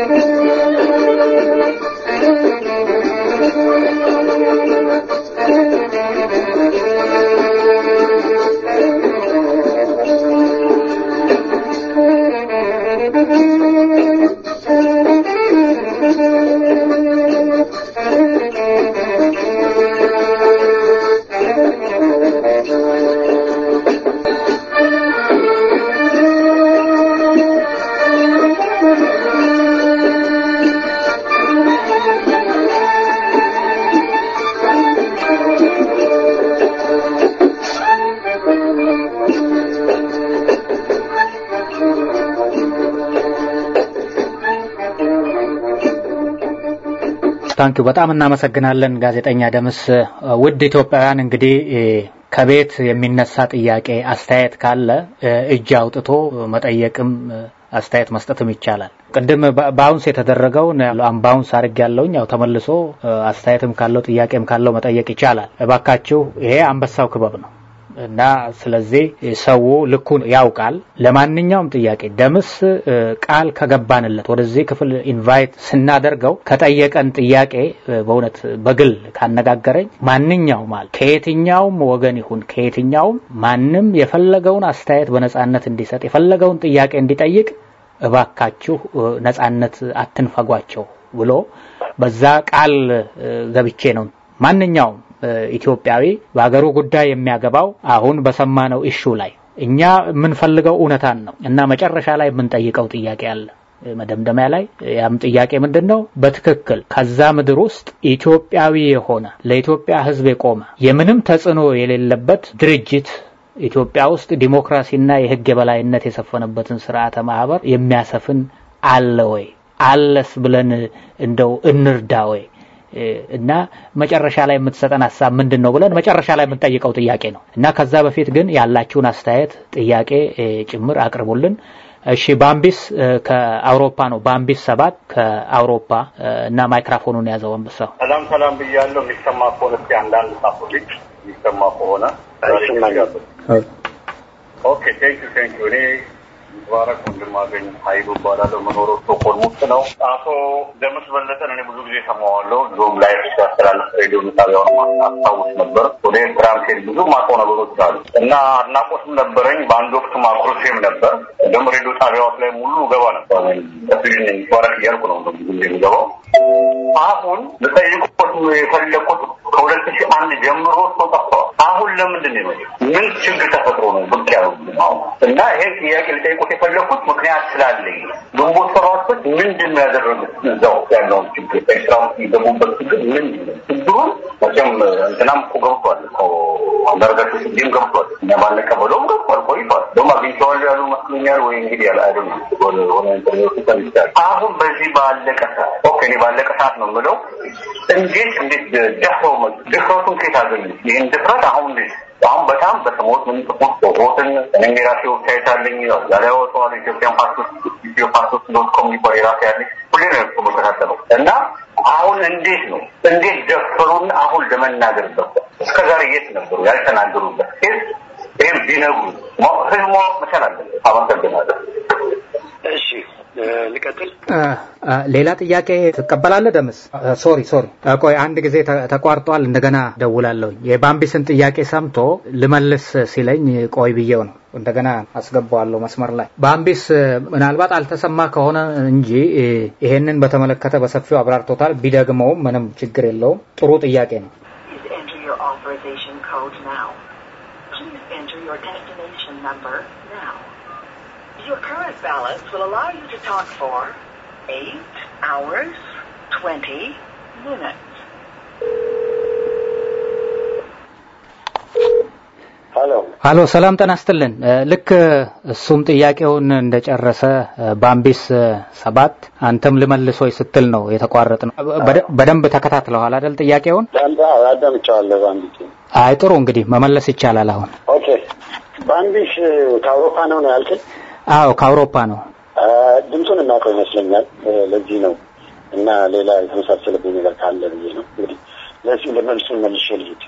ታንኪ በጣም እናመሰግናለን ጋዜጠኛ ደምስ። ውድ ኢትዮጵያውያን እንግዲህ ከቤት የሚነሳ ጥያቄ አስተያየት ካለ እጅ አውጥቶ መጠየቅም አስተያየት መስጠትም ይቻላል። ቅድም በአውንስ የተደረገውን ባውንስ አድርግ ያለውኝ ያው ተመልሶ አስተያየትም ካለው ጥያቄም ካለው መጠየቅ ይቻላል። እባካችሁ ይሄ አንበሳው ክበብ ነው እና ስለዚህ ሰው ልኩን ያውቃል። ለማንኛውም ጥያቄ ደምስ ቃል ከገባንለት ወደዚህ ክፍል ኢንቫይት ስናደርገው ከጠየቀን ጥያቄ በእውነት በግል ካነጋገረኝ ማንኛውም አለ ከየትኛውም ወገን ይሁን ከየትኛውም ማንም የፈለገውን አስተያየት በነጻነት እንዲሰጥ የፈለገውን ጥያቄ እንዲጠይቅ እባካችሁ ነጻነት አትንፈጓቸው ብሎ በዛ ቃል ገብቼ ነው ማንኛውም ኢትዮጵያዊ በሀገሩ ጉዳይ የሚያገባው አሁን በሰማነው ኢሹ ላይ እኛ የምንፈልገው እውነታን ነው እና መጨረሻ ላይ የምንጠይቀው ጥያቄ አለ መደምደሚያ ላይ ያም ጥያቄ ምንድን ነው? በትክክል ከዛ ምድር ውስጥ ኢትዮጵያዊ የሆነ ለኢትዮጵያ ሕዝብ የቆመ የምንም ተጽዕኖ የሌለበት ድርጅት ኢትዮጵያ ውስጥ ዲሞክራሲና የሕግ የበላይነት የሰፈነበትን ስርዓተ ማህበር የሚያሰፍን አለ ወይ? አለስ ብለን እንደው እንርዳ ወይ? እና መጨረሻ ላይ የምትሰጠን ሀሳብ ምንድን ነው ብለን መጨረሻ ላይ የምንጠይቀው ጥያቄ ነው እና ከዛ በፊት ግን ያላችሁን አስተያየት ጥያቄ ጭምር አቅርቡልን። እሺ ባምቢስ ከአውሮፓ ነው። ባምቢስ ሰባት ከአውሮፓ እና ማይክራፎኑን ያዘው አንበሳው። ሰላም ሰላም ብያለሁ። የሚሰማ ከሆነ እስኪ አንዳንድ ሳቶች የሚሰማ ከሆነ ኦኬ ቴንክ ዩ ቴንክ ዩ እኔ ሙባረክ ወንድማገኝ ሀይሉ እባላለሁ። መኖረው ስቶኮልም ውስጥ ነው። አቶ ደምስ በለጠን እኔ ብዙ ጊዜ ሰማዋለሁ። ዞም ላይ ሲያስተላልፍ ሬዲዮ ጣቢያውን አስታውስ ነበር። ወደ ኤርትራም ሲሄድ ብዙ ማውቀው ነገሮች አሉ እና አድናቆትም ነበረኝ። በአንድ ወቅት ማኩረሴም ነበር። ደግሞ ሬዲዮ ጣቢያዎች ላይ ሙሉ ገባ ነበር። ስግን ሙባረክ እያልኩ ነው ብዙ ጊዜ የሚገባው። አሁን ልጠይቁት የፈለኩት ከሁለት ሺህ አንድ ጀምሮ ሰው ጠፍተዋል። አሁን ለምንድን ነው ምን ችግር ተፈጥሮ ነው ብቅ ያሉ እና ይሄን ጥያቄ ልጠይቁት የፈለኩት ምክንያት ስላለኝ ግንቦት ሰባቶች ምንድን ነው ያደረጉት? እዛው ያለውን ችግር ኤርትራ ውስጥ የገቡበት ችግር ምንድን ነው? ችግሩን መቼም እንትናም እኮ ገብቷል አንዳርጋቸው ስጌም ገብቷል እኛ ባንቀበለውም ገብቷል ቆይቷል። ደግሞ አግኝተዋል ያሉ መስሎኛል ወይ እንግዲህ ያለ አይደ ሆነ ኢንተርኔቱ ተሚቻል አሁን በዚህ ባለቀ ሰዓት ኦኬ እኔ ባለቀ ሰዓት ነው የምለው እንዴት እንዴት ደፍረው መጡ? ድፍረቱን ከየት አገኙ? ይህን ድፍረት አሁን እንዴት አሁን በጣም በሰሞት ምን ጥቁት ሮትን እኔም የራሴ ዌብሳይት አለኝ እዛ ላይ ያወጣዋል ኢትዮጵያን ፓስፖርት ኢትዮ ፓስፖርት ዶት ኮም የሚባል የራሴ ያለኝ ሁሌ ነው እኮ መከታተለው እና አሁን እንዴት ነው እንዴት ደፈሩን አሁን ለመናገር ገባ እስከ ዛሬ የት ነበሩ ያልተናገሩበት ኬስ ይህም ቢነግሩ ህዝብ ማወቅ መቻል አለ አመሰግናለሁ እሺ ልቀጥል ሌላ ጥያቄ ትቀበላለህ ደምስ ሶሪ ሶሪ ቆይ አንድ ጊዜ ተቋርጧል እንደገና ደውላለሁኝ የባምቢስን ጥያቄ ሰምቶ ልመልስ ሲለኝ ቆይ ብዬው ነው እንደገና አስገባዋለሁ መስመር ላይ ባምቢስ ምናልባት አልተሰማ ከሆነ እንጂ ይሄንን በተመለከተ በሰፊው አብራርቶታል ቢደግመውም ምንም ችግር የለውም ጥሩ ጥያቄ ነው Your current balance will allow you to talk for 8 hours, 20 minutes. ሀሎ ሀሎ ሰላም ጤና ይስጥልን ልክ እሱም ጥያቄውን እንደጨረሰ ባምቢስ ሰባት አንተም ልመልሶይ ስትል ነው የተቋረጥ ነው በደንብ ተከታትለዋል አይደል ጥያቄውን አዳምጫዋለሁ ባንቢሽ አይ ጥሩ እንግዲህ መመለስ ይቻላል አሁን ኦኬ ባንቢሽ ከአውሮፓ ነው ነው ያልክል አዎ ከአውሮፓ ነው ድምፁን እናውቀው ይመስለኛል ለዚህ ነው እና ሌላ የተመሳሰለብኝ ነገር ካለ ብዬ ነው እንግዲህ ለዚህ ለመልሱን መልሼ ልሂድ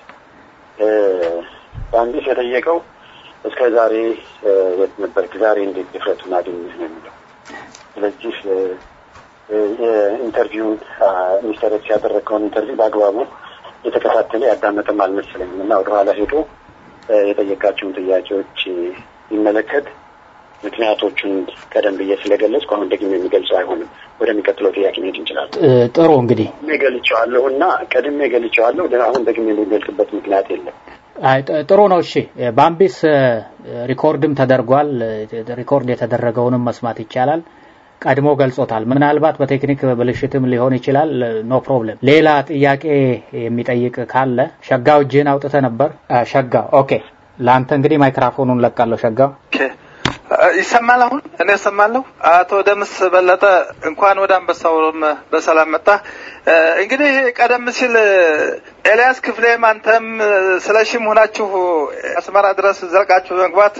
በአንዲስ የጠየቀው እስከ ዛሬ የት ነበርክ ዛሬ እንዴት ድፍረቱን አገኘህ ነው የሚለው ስለዚህ የኢንተርቪውን ሚስተር ኤክስ ያደረገውን ኢንተርቪው በአግባቡ የተከታተለ ያዳመጠም አልመሰለኝም እና ወደኋላ ሄዶ የጠየቃቸውን ጥያቄዎች ይመለከት ምክንያቶቹን ቀደም ብዬ ስለገለጽኩ አሁን ደግሞ የሚገልጸው አይሆንም። ወደሚቀጥለው ጥያቄ መሄድ እንችላለን። ጥሩ እንግዲህ ቀድሜ ገልጬዋለሁ እና ቀድሜ ገልጬዋለሁ። አሁን ደግሞ የሚገልጽበት ምክንያት የለም። ጥሩ ነው። እሺ ባምቢስ ሪኮርድም ተደርጓል። ሪኮርድ የተደረገውንም መስማት ይቻላል። ቀድሞ ገልጾታል። ምናልባት በቴክኒክ ብልሽትም ሊሆን ይችላል። ኖ ፕሮብለም። ሌላ ጥያቄ የሚጠይቅ ካለ ሸጋው እጅህን አውጥተ ነበር። ሸጋው ኦኬ። ለአንተ እንግዲህ ማይክራፎኑን ለቃለሁ። ሸጋው ይሰማል። አሁን እኔ እሰማለሁ። አቶ ደምስ በለጠ እንኳን ወደ አንበሳውም በሰላም መጣ። እንግዲህ ቀደም ሲል ኤልያስ ክፍሌም አንተም ስለሺም ሆናችሁ አስመራ ድረስ ዘልቃችሁ መግባት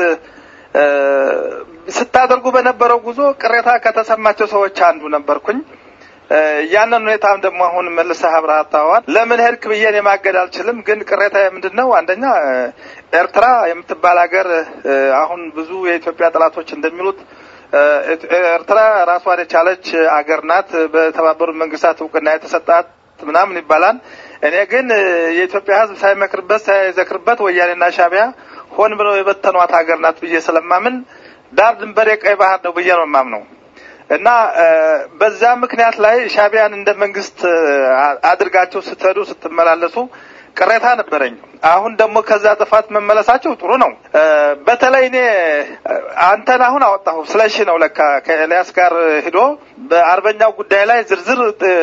ስታደርጉ በነበረው ጉዞ ቅሬታ ከተሰማቸው ሰዎች አንዱ ነበርኩኝ። ያንን ሁኔታም ደግሞ አሁን መልሰህ አብራርተዋል። ለምን ሄድክ ብዬ እኔ ማገድ አልችልም። ግን ቅሬታ ምንድን ነው? አንደኛ ኤርትራ የምትባል ሀገር አሁን ብዙ የኢትዮጵያ ጠላቶች እንደሚሉት ኤርትራ ራሷን የቻለች አገር ናት። በተባበሩት መንግስታት እውቅና የተሰጣት ምናምን ይባላል። እኔ ግን የኢትዮጵያ ሕዝብ ሳይመክርበት ሳይዘክርበት ወያኔና ሻቢያ ሆን ብለው የበተኗት ሀገር ናት ብዬ ስለማምን ዳር ድንበር የቀይ ባህር ነው ብዬ ነው የማምነው እና በዛ ምክንያት ላይ ሻቢያን እንደ መንግስት አድርጋቸው ስትሄዱ ስትመላለሱ ቅሬታ ነበረኝ። አሁን ደግሞ ከዛ ጥፋት መመለሳቸው ጥሩ ነው። በተለይ እኔ አንተን አሁን አወጣሁ ስለሺ ነው ለካ ከኤልያስ ጋር ሂዶ በአርበኛው ጉዳይ ላይ ዝርዝር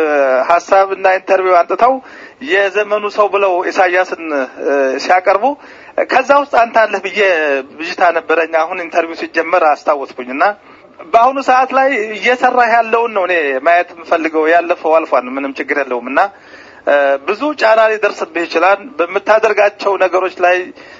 ሀሳብ እና ኢንተርቪው አንጥተው የዘመኑ ሰው ብለው ኢሳያስን ሲያቀርቡ ከዛ ውስጥ አንተ አለህ ብዬ ብዥታ ነበረኝ። አሁን ኢንተርቪው ሲጀመር አስታወስኩኝ እና በአሁኑ ሰዓት ላይ እየሰራህ ያለውን ነው እኔ ማየት የምፈልገው። ያለፈው አልፏል፣ ምንም ችግር የለውም እና ብዙ ጫና ሊደርስብህ ይችላል። በምታደርጋቸው ነገሮች ላይ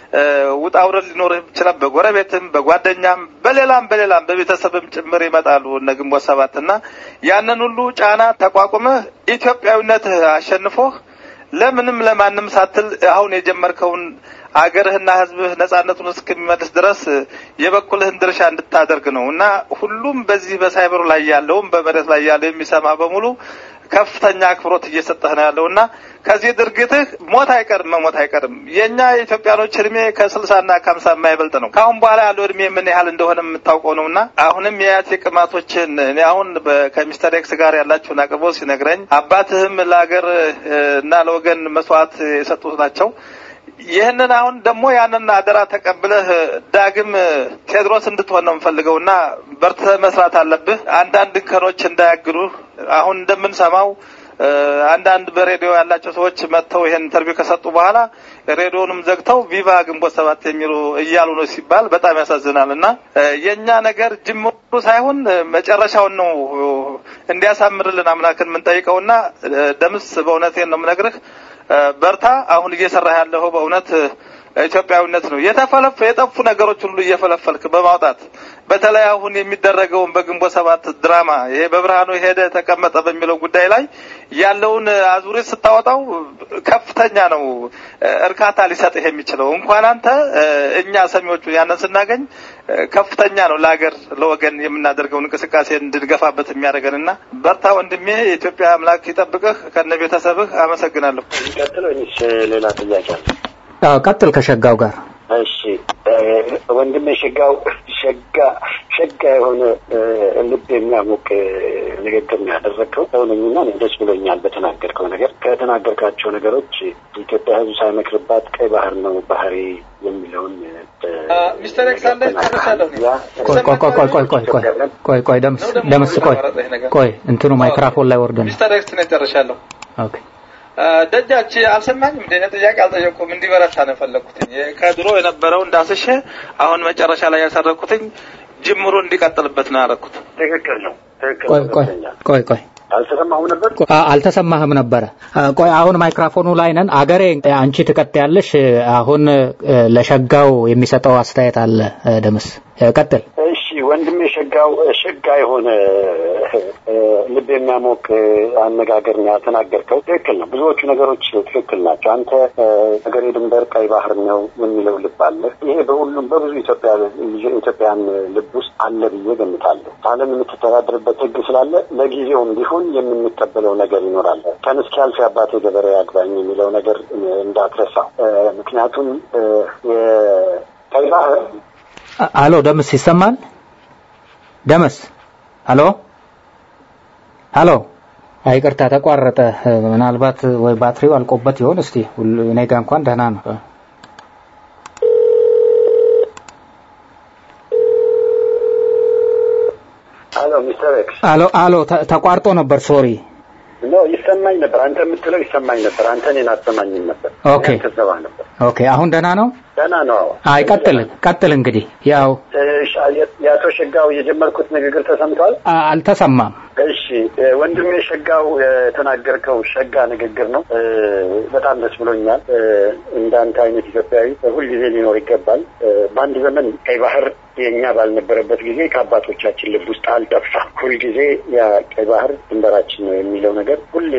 ውጣ ውረድ ሊኖርህ ይችላል። በጎረቤትም፣ በጓደኛም፣ በሌላም በሌላም በቤተሰብም ጭምር ይመጣሉ እነ ግንቦት ሰባት እና ያንን ሁሉ ጫና ተቋቁመህ ኢትዮጵያዊነትህ አሸንፎህ ለምንም ለማንም ሳትል አሁን የጀመርከውን አገርህና ሕዝብህ ነጻነቱን እስከሚመልስ ድረስ የበኩልህን ድርሻ እንድታደርግ ነው እና ሁሉም በዚህ በሳይበሩ ላይ ያለውም በመሬት ላይ ያለው የሚሰማ በሙሉ ከፍተኛ አክብሮት እየሰጠህ ነው ያለው እና ከዚህ ድርጊትህ ሞት አይቀርም፣ መሞት አይቀርም። የእኛ የኢትዮጵያኖች እድሜ ከስልሳና ከሀምሳ የማይበልጥ ነው። ከአሁን በኋላ ያለው እድሜ ምን ያህል እንደሆነ የምታውቀው ነው እና አሁንም የአያቴ ቅማቶችን እኔ አሁን ከሚስተር ኤክስ ጋር ያላችሁን አቅርቦት ሲነግረኝ አባትህም ለሀገር እና ለወገን መስዋዕት የሰጡት ናቸው። ይህንን አሁን ደግሞ ያንን አደራ ተቀብለህ ዳግም ቴዎድሮስ እንድትሆን ነው የምፈልገው እና በርትተህ መስራት አለብህ። አንዳንድ እንከኖች እንዳያግዱህ አሁን እንደምንሰማው አንዳንድ በሬዲዮ ያላቸው ሰዎች መጥተው ይሄን ኢንተርቪው ከሰጡ በኋላ ሬዲዮንም ዘግተው ቪቫ ግንቦት ሰባት የሚሉ እያሉ ነው ሲባል በጣም ያሳዝናል። እና የእኛ ነገር ጅምሩ ሳይሆን መጨረሻውን ነው እንዲያሳምርልን አምላክን የምንጠይቀውና ደምስ በእውነቴን ነው የምነግርህ በርታ። አሁን እየሰራህ ያለው በእውነት ኢትዮጵያዊነት ነው። የተፈለፈ የጠፉ ነገሮች ሁሉ እየፈለፈልክ በማውጣት በተለይ አሁን የሚደረገውን በግንቦት ሰባት ድራማ ይሄ በብርሃኑ ሄደ ተቀመጠ በሚለው ጉዳይ ላይ ያለውን አዙሪት ስታወጣው ከፍተኛ ነው እርካታ ሊሰጥህ የሚችለው። እንኳን አንተ እኛ ሰሚዎቹ ያንን ስናገኝ ከፍተኛ ነው ለሀገር ለወገን የምናደርገውን እንቅስቃሴ እንድንገፋበት የሚያደርገንና በርታ ወንድሜ። የኢትዮጵያ አምላክ ይጠብቅህ ከነ ቤተሰብህ። አመሰግናለሁ። ቀጥሎ ወይስ ሌላ ጥያቄ አለ? ቀጥል ከሸጋው ጋር እሺ ወንድሜ ሸጋው ሸጋ ሸጋ የሆነ ልብ የሚያሞቅ ንግግር ነው ያደረግከው። ሰውነኝና ደስ ብሎኛል በተናገርከው ነገር። ከተናገርካቸው ነገሮች ኢትዮጵያ ሕዝብ ሳይመክርባት ቀይ ባህር ነው ባህሪ የሚለውን ሚስተር ኤክስ አለ ጨርሻለሁ። ቆይ ቆይ ቆይ ቆይ ቆይ ቆይ ቆይ ቆይ ደምስ ደምስ ቆይ ቆይ እንትኑ ማይክራፎን ላይ ወርዶ ነው። ሚስተር ኤክስ ነው ጨርሻለሁ። ኦኬ ደጃች አልሰማኝም። እንደ ጥያቄ አልጠየቅኩም። እንዲበረታ ነው የፈለግኩትኝ። ከድሮ የነበረው እንዳስሸ አሁን መጨረሻ ላይ ያሰረኩትኝ ጅምሩ እንዲቀጥልበት ነው ያደረኩት። ትክክል ነው። ትክክል ቆይ ቆይ ቆይ ቆይ አልተሰማሁም ነበር። አልተሰማህም ነበረ። ቆይ አሁን ማይክራፎኑ ላይ ነን። አገሬ አንቺ ትቀጥያለሽ። አሁን ለሸጋው የሚሰጠው አስተያየት አለ። ደምስ ቀጥል። እሺ ወንድሜ ሸጋው ሸጋ የሆነ ልብ የሚያሞቅ አነጋገር ነው ያተናገርከው። ትክክል ነው። ብዙዎቹ ነገሮች ትክክል ናቸው። አንተ ሀገሬ ድንበር ቀይ ባህር ነው የሚለው ልብ አለ። ይሄ በሁሉም በብዙ ኢትዮጵያ ኢትዮጵያን ልብ ውስጥ አለ ብዬ ገምታለሁ። ዓለም የምትተዳደርበት ሕግ ስላለ ለጊዜውም ቢሆን የምንቀበለው ነገር ይኖራል። ቀን እስኪያልፍ የአባቴ ገበሬ አግባኝ የሚለው ነገር እንዳትረሳ። ምክንያቱም የቀይ ባህር አሎ ደምስ ይሰማል? ደምስ አሎ አሎ። ይቅርታ ተቋረጠ። ምናልባት ወይ ባትሪው አልቆበት ይሆን? እስቲ እኔ ጋ እንኳን ደህና ነው። አሎ ሚስተር ኤክስ አሎ አሎ ተቋርጦ ነበር። ሶሪ ኖ ይሰማኝ ነበር። አንተ የምትለው ይሰማኝ ነበር። አንተ እኔን አትሰማኝም ነበር። ኦኬ ተሰባ ነበር። ኦኬ። አሁን ደህና ነው? ደህና ነው። አይ ቀጥል ቀጥል። እንግዲህ ያው የአቶ ሸጋው የጀመርኩት ንግግር ተሰምቷል? አልተሰማም። እሺ ወንድሜ ሸጋው የተናገርከው ሸጋ ንግግር ነው። በጣም ደስ ብሎኛል። እንዳንተ አይነት ኢትዮጵያዊ ሁልጊዜ ሊኖር ይገባል። በአንድ ዘመን ቀይ ባህር የእኛ ባልነበረበት ጊዜ ከአባቶቻችን ልብ ውስጥ አልጠፋም። ሁልጊዜ ያ ቀይ ባህር ድንበራችን ነው የሚለው ነገር ሁሌ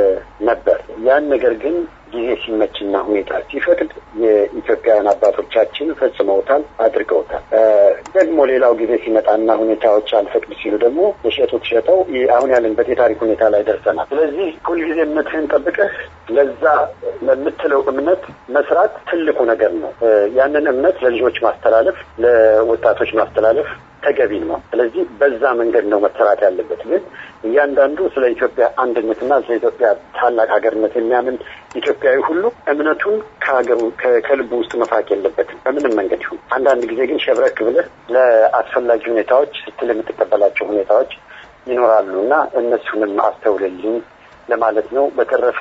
ነበር። ያን ነገር ግን ጊዜ ሲመችና ሁኔታ ሲፈቅድ የኢትዮጵያውያን አባቶቻችን ፈጽመውታል፣ አድርገውታል። ደግሞ ሌላው ጊዜ ሲመጣና ሁኔታዎች አልፈቅድ ሲሉ ደግሞ የሸጡት ሸጠው አሁን ያለንበት የታሪክ ሁኔታ ላይ ደርሰናል። ስለዚህ ሁልጊዜ እምነትህን ጠብቀህ ለዛ ለምትለው እምነት መስራት ትልቁ ነገር ነው። ያንን እምነት ለልጆች ማስተላለፍ፣ ለወጣቶች ማስተላለፍ ተገቢ ነው። ስለዚህ በዛ መንገድ ነው መሰራት ያለበት። ግን እያንዳንዱ ስለ ኢትዮጵያ አንድነትና ስለ ኢትዮጵያ ታላቅ ሀገርነት የሚያምን ኢትዮጵያዊ ሁሉ እምነቱን ከሀገሩ ከልቡ ውስጥ መፋቅ የለበትም በምንም መንገድ ይሁን። አንዳንድ ጊዜ ግን ሸብረክ ብለህ ለአስፈላጊ ሁኔታዎች ስትል የምትቀበላቸው ሁኔታዎች ይኖራሉ እና እነሱንም አስተውልልኝ ለማለት ነው። በተረፈ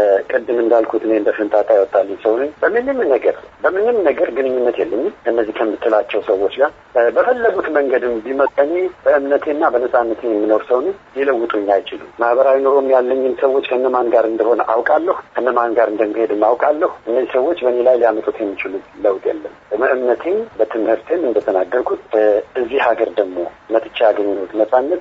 ቅድም እንዳልኩት እኔ እንደ ፍንጣጣ ያወጣልኝ ሰው ነኝ። በምንም ነገር በምንም ነገር ግንኙነት የለኝም እነዚህ ከምትላቸው ሰዎች ጋር በፈለጉት መንገድም ቢመጡ እኔ በእምነቴና በነፃነቴ የምኖር ሰው ነኝ። ሊለውጡኝ አይችሉም። ማህበራዊ ኑሮም ያለኝን ሰዎች ከነማን ጋር እንደሆነ አውቃለሁ፣ ከነማን ጋር እንደሚሄድም አውቃለሁ። እነዚህ ሰዎች በእኔ ላይ ሊያመጡት የሚችሉት ለውጥ የለም። በእምነቴም በትምህርቴም እንደተናገርኩት እዚህ ሀገር ደግሞ መጥቻ ያገኘሁት ነፃነት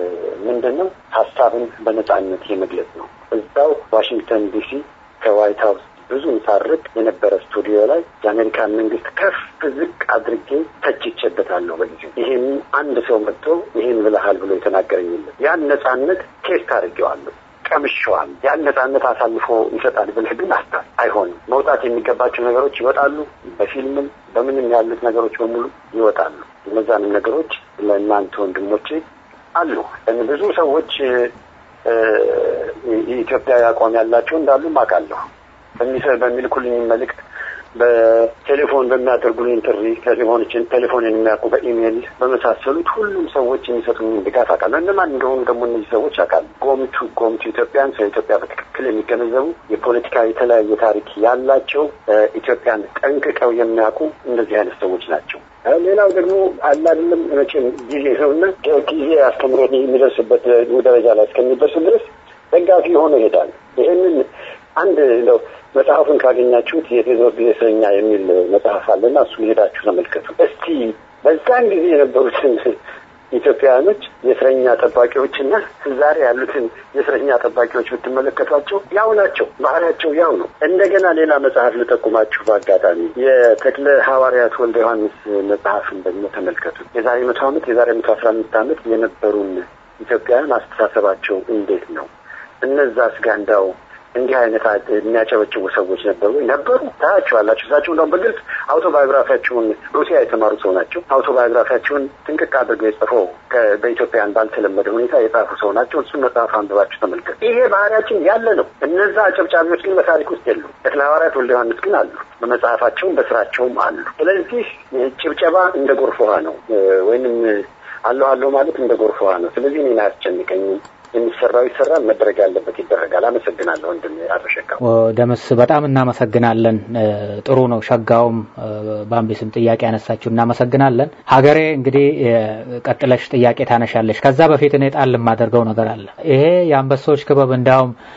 ምንድን ነው? ሀሳብን በነፃነት የመግለጽ ነው። እዛው ዋሽንግተን ዲሲ ከዋይት ሀውስ ብዙ ሳርቅ የነበረ ስቱዲዮ ላይ የአሜሪካን መንግስት ከፍ ዝቅ አድርጌ ተችቼበታለሁ። በጊዜው ይህን አንድ ሰው መጥቶ ይህን ብለሃል ብሎ የተናገረኝ የለም። ያን ነፃነት ቴስት አድርጌዋለሁ ቀምሸዋል። ያን ነፃነት አሳልፎ ይሰጣል ብለህ ግን አስታ አይሆንም። መውጣት የሚገባቸው ነገሮች ይወጣሉ። በፊልምም በምንም ያሉት ነገሮች በሙሉ ይወጣሉ። እነዛንም ነገሮች ለእናንተ ወንድሞቼ አሉ። ብዙ ሰዎች የኢትዮጵያዊ አቋም ያላቸው እንዳሉ አውቃለሁ። በሚልኩልኝ መልእክት በቴሌፎን በሚያደርጉልኝ ጥሪ ቴሌፎኖችን ቴሌፎንን የሚያውቁ በኢሜይል በመሳሰሉት ሁሉም ሰዎች የሚሰጡኝ ድጋፍ አውቃለሁ። እነማን እንደሆኑ ደግሞ እነዚህ ሰዎች አውቃለሁ። ጎምቱ ጎምቱ ኢትዮጵያን ስለ ኢትዮጵያ በትክክል የሚገነዘቡ የፖለቲካ የተለያየ ታሪክ ያላቸው ኢትዮጵያን ጠንቅቀው የሚያውቁ እንደዚህ አይነት ሰዎች ናቸው። ሌላው ደግሞ አለ አይደለም መቼም ጊዜ ሰውና ጊዜ አስተምሮት የሚደርስበት ደረጃ ላይ እስከሚደርስ ድረስ ደጋፊ ሆኖ ይሄዳል። ይህንን አንድ እንደው መጽሐፉን ካገኛችሁት የቴዎድሮስ ጊዜ እስረኛ የሚል መጽሐፍ አለና እሱን ሄዳችሁ ተመልከቱ። እስቲ በዛን ጊዜ የነበሩትን ኢትዮጵያውያኖች የእስረኛ ጠባቂዎችና ዛሬ ያሉትን የእስረኛ ጠባቂዎች ብትመለከቷቸው ያው ናቸው። ባህሪያቸው ያው ነው። እንደገና ሌላ መጽሐፍ ልጠቁማችሁ በአጋጣሚ የተክለ ሐዋርያት ወልደ ዮሐንስ መጽሐፍን ደግሞ ተመልከቱ። የዛሬ መቶ ዓመት የዛሬ መቶ አስራ አምስት ዓመት የነበሩን ኢትዮጵያውያን አስተሳሰባቸው እንዴት ነው? እነዛ ስጋ እንዳው እንዲህ አይነት የሚያጨበጭቡ ሰዎች ነበሩ ነበሩ ታያቸዋላችሁ። እሳቸው እንደውም በግልጽ አውቶባዮግራፊያቸውን ሩሲያ የተማሩ ሰው ናቸው። አውቶባዮግራፊያቸውን ጥንቅቅ አድርገው የጽፈው በኢትዮጵያን ባልተለመደ ሁኔታ የጻፉ ሰው ናቸው። እሱን መጽሐፍ አንብባችሁ ተመልከቱ። ይሄ ባህሪያችን ያለ ነው። እነዛ አጨብጫቢዎች ግን በታሪክ ውስጥ የሉ። ተክለ ሐዋርያት ወልደ ዮሐንስ ግን አሉ። በመጽሐፋቸውም በስራቸውም አሉ። ስለዚህ ጭብጨባ እንደ ጎርፍ ውሃ ነው፣ ወይንም አለሁ አለሁ ማለት እንደ ጎርፍ ውሃ ነው። ስለዚህ እኔን አያስጨንቀኝም። የሚሰራው ይሰራል፣ መደረግ ያለበት ይደረጋል። አመሰግናለሁ ወንድም አቶ ሸጋው ደምስ፣ በጣም እናመሰግናለን። ጥሩ ነው። ሸጋውም በአምቤስም ጥያቄ ያነሳችሁ እናመሰግናለን። ሀገሬ እንግዲህ ቀጥለሽ ጥያቄ ታነሻለሽ። ከዛ በፊት እኔ ጣል የማደርገው ነገር አለ። ይሄ የአንበሶች ክበብ እንዳውም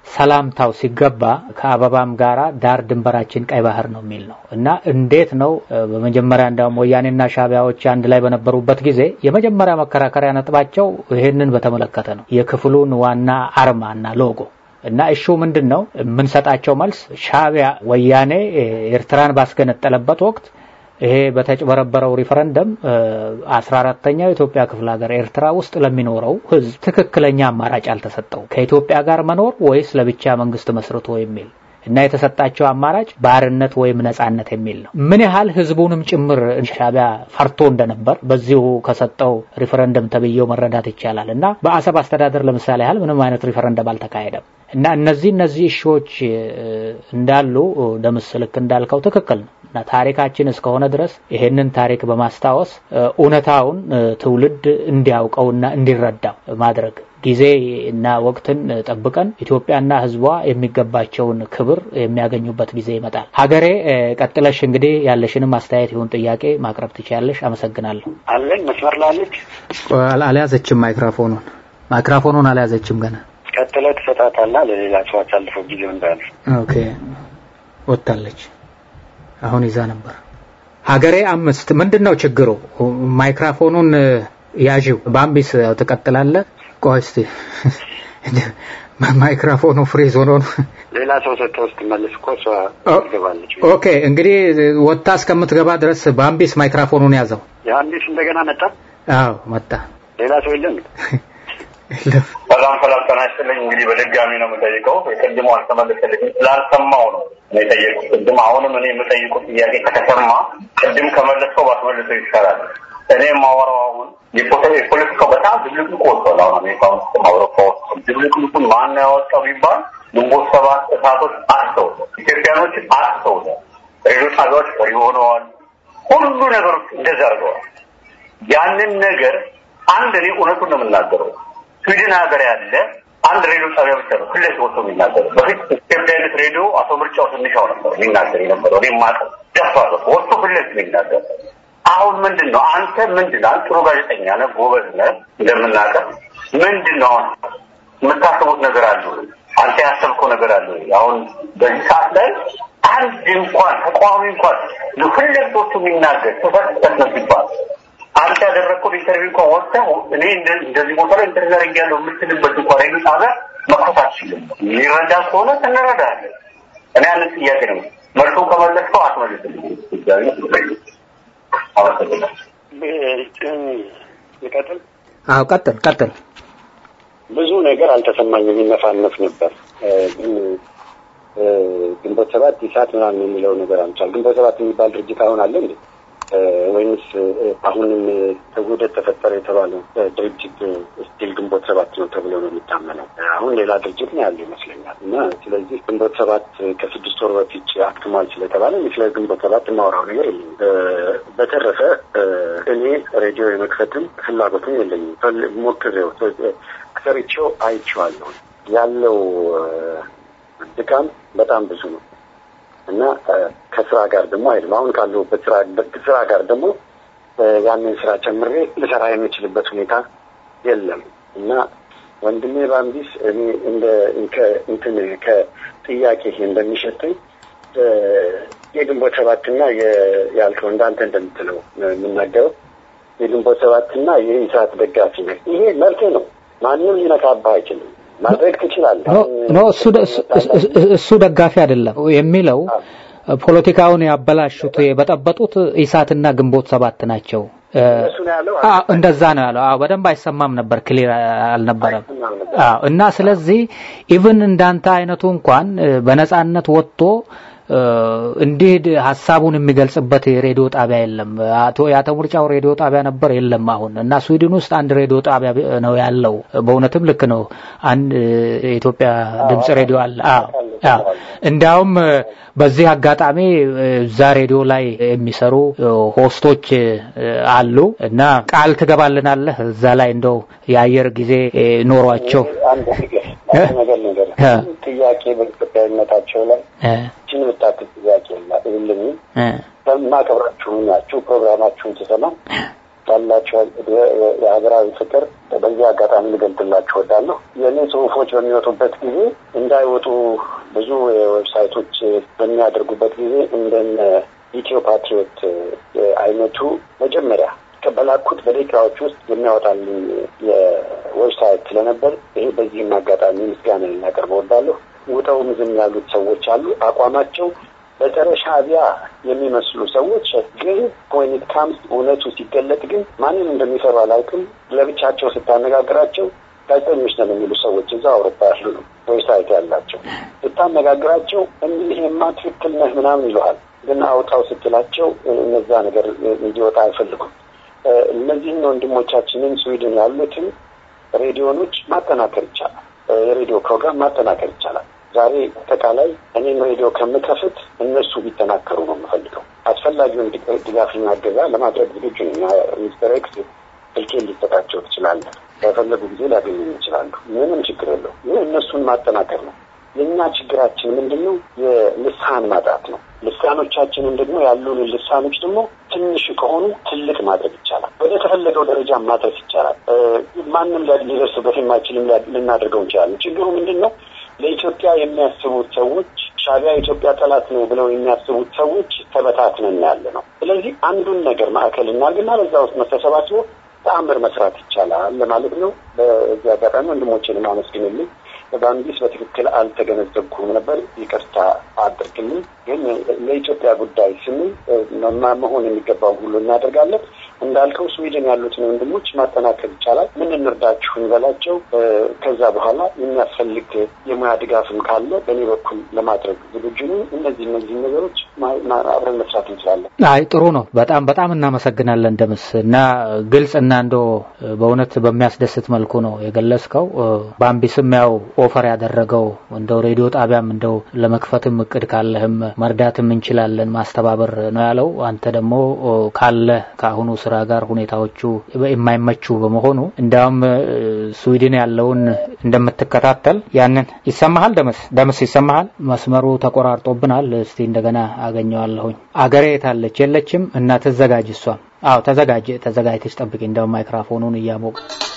ሰላምታው ሲገባ ከአበባም ጋራ ዳር ድንበራችን ቀይ ባህር ነው የሚል ነው እና እንዴት ነው በመጀመሪያ እንዲያውም ወያኔና ሻቢያዎች አንድ ላይ በነበሩበት ጊዜ የመጀመሪያ መከራከሪያ ነጥባቸው ይህንን በተመለከተ ነው የክፍሉን ዋና አርማና ሎጎ እና እሹ ምንድን ነው የምንሰጣቸው መልስ ሻቢያ ወያኔ ኤርትራን ባስገነጠለበት ወቅት ይሄ በተጭበረበረው ሪፈረንደም አስራ አራተኛው የኢትዮጵያ ክፍለ ሀገር ኤርትራ ውስጥ ለሚኖረው ሕዝብ ትክክለኛ አማራጭ አልተሰጠው ከኢትዮጵያ ጋር መኖር ወይስ ለብቻ መንግስት መስርቶ የሚል እና የተሰጣቸው አማራጭ ባርነት ወይም ነጻነት የሚል ነው። ምን ያህል ህዝቡንም ጭምር ሻቢያ ፈርቶ እንደነበር በዚሁ ከሰጠው ሪፈረንደም ተብዬው መረዳት ይቻላል። እና በአሰብ አስተዳደር ለምሳሌ ያህል ምንም አይነት ሪፈረንደም አልተካሄደም። እና እነዚህ እነዚህ እሾዎች እንዳሉ ደምስ ልክ እንዳልከው ትክክል ነው። እና ታሪካችን እስከሆነ ድረስ ይሄንን ታሪክ በማስታወስ እውነታውን ትውልድ እንዲያውቀውና እንዲረዳው ማድረግ ጊዜ እና ወቅትን ጠብቀን ኢትዮጵያና ህዝቧ የሚገባቸውን ክብር የሚያገኙበት ጊዜ ይመጣል። ሀገሬ ቀጥለሽ እንግዲህ ያለሽንም አስተያየት ይሁን ጥያቄ ማቅረብ ትችያለሽ። አመሰግናለሁ። አለኝ መስመር ላለች አልያዘችም። ማይክሮፎኑን ማይክሮፎኑን አልያዘችም ገና። ቀጥለ ትሰጣታለህ ለሌላ ሰው አሳልፈው ጊዜው እንዳለ። ኦኬ ወጥታለች። አሁን ይዛ ነበር። ሀገሬ አምስት ምንድን ነው ችግሩ? ማይክሮፎኑን ያዥው። በአምቢስ ትቀጥላለህ። ቆይ እስቲ ማይክሮፎኑ ፍሪዝ ሆኖ ነው። ሌላ ሰው ሰጥተው ስትመልስ እኮ እሷ ትገባለች። ኦኬ እንግዲህ ወጥታ እስከምትገባ ድረስ በአምቢስ ማይክሮፎኑን ያዘው። የአንዲስ እንደገና መጣ። አዎ መጣ። ሌላ ሰው የለም። የለም። ሰላም ሰላም፣ ጤና ይስጥልኝ። እንግዲህ በድጋሚ ነው የምጠይቀው። የቅድሞ አልተመለሰልኝም ስላልሰማው ነው የጠየቁት። ቅድም አሁንም እኔ የምጠይቁት ጥያቄ ከተሰማ ቅድም ከመለስከው ባትመልሰው ይሻላል። እኔ የማወራው አሁን የፖለቲካው በጣም ድብልቅልቁ ወጥቷል። አሁን አሜሪካ ውስጥ አውሮፓ ውስጥ ድብልቅልቁን ማን ያወጣው ቢባል ግንቦት ሰባት እሳቶች አስተው ኢትዮጵያኖች አስተው ሬዲዮ ጣቢያዎች ወሪ ሆነዋል። ሁሉ ነገሮች እንደዛ አድርገዋል። ያንን ነገር አንድ እኔ እውነቱን ነው የምናገረው ስዊድን ሀገር ያለ አንድ ሬዲዮ ጣቢያ ብቻ ነው ፊት ለፊት ወጥቶ የሚናገረው። በፊት ኢትዮጵያዊነት ሬዲዮ አቶ ምርጫው ትንሻው ነበር የሚናገር የነበረው። እኔ የማውቀው ደፋር ወጥቶ ፊት ለፊት የሚናገር አሁን ምንድን ነው አንተ ምንድን ነው ጥሩ ጋዜጠኛ ነህ፣ ጎበዝ ነህ እንደምናውቀው ምንድን ነው አሁን የምታስቡት ነገር አለ አንተ ያሰብከው ነገር አለ አሁን በዚህ ሰዓት ላይ አንድ እንኳን ተቃዋሚ እንኳን ፊት ለፊት ወጥቶ የሚናገር ተፈጠት ነው ሲባል አንተ ያደረግከው ኢንተርቪው እንኳን ወጥተህ እኔ እንደዚህ ቦታ ላይ ኢንተርቪው አድርጌያለሁ የምትልበት እንኳን ሬዲዮ ጣቢያ መክፈት አትችልም። ሊረዳ ከሆነ እንረዳለን። እኔ ያንን ጥያቄ ነው መልሱን ከመለስከው አትመልስልኝ። ይቀጥል። አዎ ቀጥል ቀጥል። ብዙ ነገር አልተሰማኝም፣ ይነፋነፍ ነበር። ግንቦት ሰባት ኢሳት ምናምን የሚለው ነገር አልቻል። ግንቦት ሰባት የሚባል ድርጅት አሁን አለ እንዴ? ወይምስ አሁንም ውህደት ተፈጠረ የተባለው ድርጅት ስቲል ግንቦት ሰባት ነው ተብሎ ነው የሚታመነው። አሁን ሌላ ድርጅት ነው ያለው ይመስለኛል። እና ስለዚህ ግንቦት ሰባት ከስድስት ወር በፊት አክትሟል ስለተባለ ስለ ግንቦት ሰባት የማወራው ነገር የለኝም። በተረፈ እኔ ሬዲዮ የመክፈትም ፍላጎትም የለኝም። ሞክሬው ሰርቼው አይቼዋለሁ። ያለው ድካም በጣም ብዙ ነው። እና ከስራ ጋር ደግሞ አይደለም አሁን ካለሁበት ስራ ጋር ደግሞ ያንን ስራ ጨምሬ ልሰራ የምችልበት ሁኔታ የለም እና ወንድሜ ባምቢስ እኔ እንደ እንትን ከጥያቄ እንደሚሸተኝ የግንቦት ሰባትና ያልከው እንዳንተ እንደምትለው የምናገረው የግንቦት ሰባትና የኢሳት ደጋፊ ነህ። ይሄ መብት ነው። ማንም ሊነካብህ አይችልም። ማድረግ ትችላለህ። ኖ እሱ ደጋፊ አይደለም የሚለው ፖለቲካውን ያበላሹት የበጠበጡት ኢሳትና ግንቦት ሰባት ናቸው። እንደዛ ነው ያለው። አዎ በደንብ አይሰማም ነበር፣ ክሊር አልነበረም። አዎ እና ስለዚህ ኢቭን እንዳንተ አይነቱ እንኳን በነጻነት ወጥቶ እንዲህ ሀሳቡን የሚገልጽበት የሬዲዮ ጣቢያ የለም። አቶ የአቶ ምርጫው ሬዲዮ ጣቢያ ነበር የለም አሁን እና ስዊድን ውስጥ አንድ ሬዲዮ ጣቢያ ነው ያለው። በእውነትም ልክ ነው። አንድ የኢትዮጵያ ድምጽ ሬዲዮ አለ። አዎ አዎ። እንዲያውም በዚህ አጋጣሚ እዛ ሬዲዮ ላይ የሚሰሩ ሆስቶች አሉ እና ቃል ትገባልናለህ እዛ ላይ እንደው የአየር ጊዜ ኖሯቸው ነገር ነገር ጥያቄ በኢትዮጵያዊነታቸው ላይ ችን ምጣት ጥያቄ የለኝም። በማከብራችሁ ናችሁ ፕሮግራማችሁን ስሰማ ያላቸው የሀገራዊ ፍቅር በዚህ አጋጣሚ ልገልጥላችሁ እወዳለሁ። የእኔ ጽሁፎች በሚወጡበት ጊዜ እንዳይወጡ ብዙ ዌብሳይቶች በሚያደርጉበት ጊዜ እንደነ ኢትዮ ፓትሪዮት አይነቱ መጀመሪያ በላኩት በደቂቃዎች ውስጥ የሚያወጣልኝ የዌብሳይት ስለነበር ይሄ በዚህም አጋጣሚ ምስጋና ልናቀርብ እወዳለሁ። ውጠውም ዝም ያሉት ሰዎች አሉ። አቋማቸው በጸረ ሻዕቢያ የሚመስሉ ሰዎች ግን ፖይንት ካምስ እውነቱ ሲገለጥ ግን ማንን እንደሚፈሩ አላውቅም። ለብቻቸው ስታነጋግራቸው ጋዜጠኞች ነን የሚሉ ሰዎች እዛ አውሮፓ ያሉ ነው ዌብሳይት ያላቸው ስታነጋግራቸው ይሄማ ትክክል ነህ ምናምን ይለሃል። ግን አውጣው ስትላቸው እነዛ ነገር እንዲወጣ አይፈልጉም። እነዚህን ወንድሞቻችንን ስዊድን ያሉትን ሬዲዮኖች ማጠናከር ይቻላል። የሬዲዮ ፕሮግራም ማጠናከር ይቻላል። ዛሬ አጠቃላይ እኔም ሬዲዮ ከምከፍት እነሱ ቢጠናከሩ ነው የምፈልገው። አስፈላጊውን ድጋፍና እገዛ ለማድረግ ዝግጁ ነኝ። ሚስተር ኤክስ ስልኬን ሊሰጣቸው ትችላለህ። በፈለጉ ጊዜ ሊያገኙ ይችላሉ። ምንም ችግር የለው። ይህ እነሱን ማጠናከር ነው። የእኛ ችግራችን ምንድን ነው? የልሳን ማጣት ነው። ልሳኖቻችንን ደግሞ ያሉን ልሳኖች ደግሞ ትንሽ ከሆኑ ትልቅ ማድረግ ይቻላል። ወደ ተፈለገው ደረጃ ማድረስ ይቻላል። ማንም ሊደርስበት የማይችልም ልናደርገው እንችላለን። ችግሩ ምንድን ነው? ለኢትዮጵያ የሚያስቡት ሰዎች ሻዕቢያ የኢትዮጵያ ጠላት ነው ብለው የሚያስቡት ሰዎች ተበታትነን ያለ ነው። ስለዚህ አንዱን ነገር ማዕከል እናድርግና በዛ ውስጥ መተሰባስቦ ተአምር መስራት ይቻላል ለማለት ነው። በዚህ አጋጣሚ ወንድሞቼን አመስግንልኝ። በአንዲስ በትክክል አልተገነዘብኩም ነበር፣ ይቅርታ አድርግልኝ። ግን ለኢትዮጵያ ጉዳይ ስንል መሆን የሚገባውን ሁሉ እናደርጋለን። እንዳልከው ስዊድን ያሉትን ወንድሞች ማጠናከር ይቻላል። ምን እንርዳችሁ እንበላቸው። ከዛ በኋላ የሚያስፈልግ የሙያ ድጋፍም ካለ በእኔ በኩል ለማድረግ ዝግጁ ነኝ። እነዚህ እነዚህ ነገሮች አብረን መስራት እንችላለን። አይ ጥሩ ነው። በጣም በጣም እናመሰግናለን ደምስ እና ግልጽ እና እንዶ በእውነት በሚያስደስት መልኩ ነው የገለጽከው። በአምቢስም ያው ኦፈር ያደረገው እንደው ሬዲዮ ጣቢያም እንደው ለመክፈትም እቅድ ካለህም መርዳትም እንችላለን ማስተባበር ነው ያለው። አንተ ደግሞ ካለ ከአሁኑ ስራ ጋር ሁኔታዎቹ የማይመቹ በመሆኑ እንዲያውም ስዊድን ያለውን እንደምትከታተል ያንን ይሰማሃል። ደምስ ደምስ ይሰማሃል? መስመሩ ተቆራርጦብናል። እስቲ እንደገና አገኘዋለሁኝ። አገሬ የታለች? የለችም እና ትዘጋጅ። እሷም አዎ ተዘጋጅ ተዘጋጅተች ጠብቂ። እንደውም ማይክራፎኑን እያሞቅ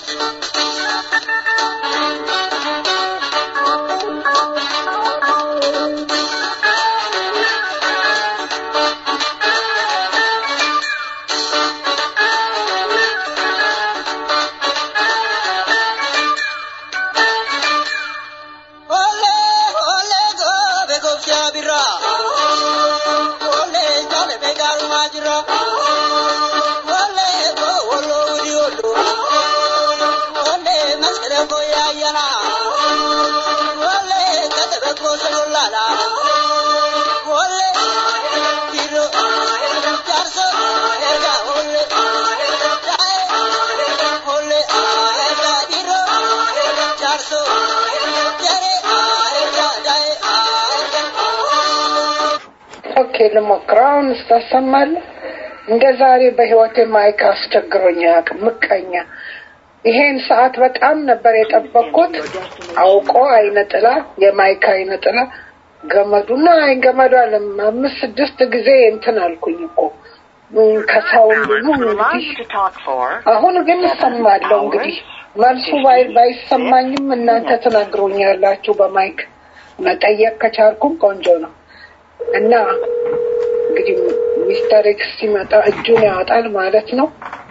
ኦኬ ልሞክረው። አሁን ስታሰማለህ እንደ ዛሬ በህይወቴ ማይክ አስቸግሮኝ አያውቅም። ምቀኛ ይሄን ሰዓት በጣም ነበር የጠበቅኩት። አውቆ አይነ ጥላ የማይክ አይነ ጥላ ገመዱና አይ ገመዱ አለም አምስት ስድስት ጊዜ እንትን አልኩኝ እኮ ከሳውን ደግሞ እንግዲህ አሁን ግን እሰማለሁ። እንግዲህ መልሱ ባይሰማኝም እናንተ ትነግሩኛላችሁ በማይክ መጠየቅ ከቻልኩም ቆንጆ ነው እና እንግዲህ ሚስተር ኤክስ ሲመጣ እጁን ያወጣል ማለት ነው።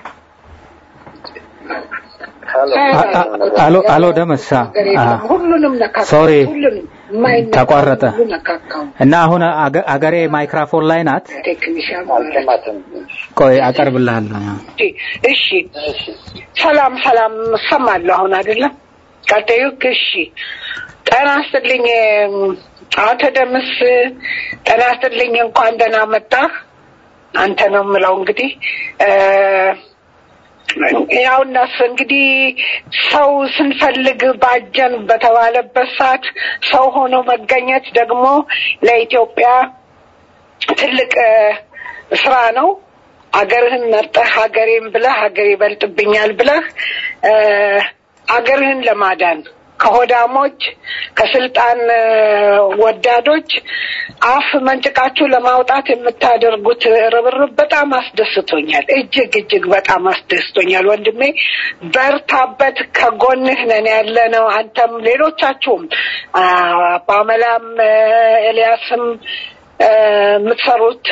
አሎ አሎ ደመሳ ሁሉንም ነካ ሶሪ ሁሉንም ተቋረጠ ሁሉ ነካካው እና አሁን አገሬ ማይክራፎን ላይ ናት። ቴክኒሽያን ማለት አልሰማትም። ቆይ አቀርብልሃለሁ። እሺ ሰላም ሰላም እሰማለሁ አሁን አይደለም ቀጣዩ እሺ ጤና ይስጥልኝ አቶ ደምስ ጤና ይስጥልኝ እንኳን ደህና መጣህ አንተ ነው የምለው እንግዲህ ያው እነሱ እንግዲህ ሰው ስንፈልግ ባጀን በተባለበት ሰዓት ሰው ሆኖ መገኘት ደግሞ ለኢትዮጵያ ትልቅ ስራ ነው። አገርህን መርጠህ ሀገሬን ብለህ ሀገር ይበልጥብኛል ብለህ አገርህን ለማዳን ከሆዳሞች ከስልጣን ወዳዶች አፍ መንጭቃችሁ ለማውጣት የምታደርጉት ርብርብ በጣም አስደስቶኛል። እጅግ እጅግ በጣም አስደስቶኛል። ወንድሜ በርታበት፣ ከጎንህ ነን ያለ ነው። አንተም ሌሎቻችሁም ፓመላም፣ ኤልያስም የምትሰሩት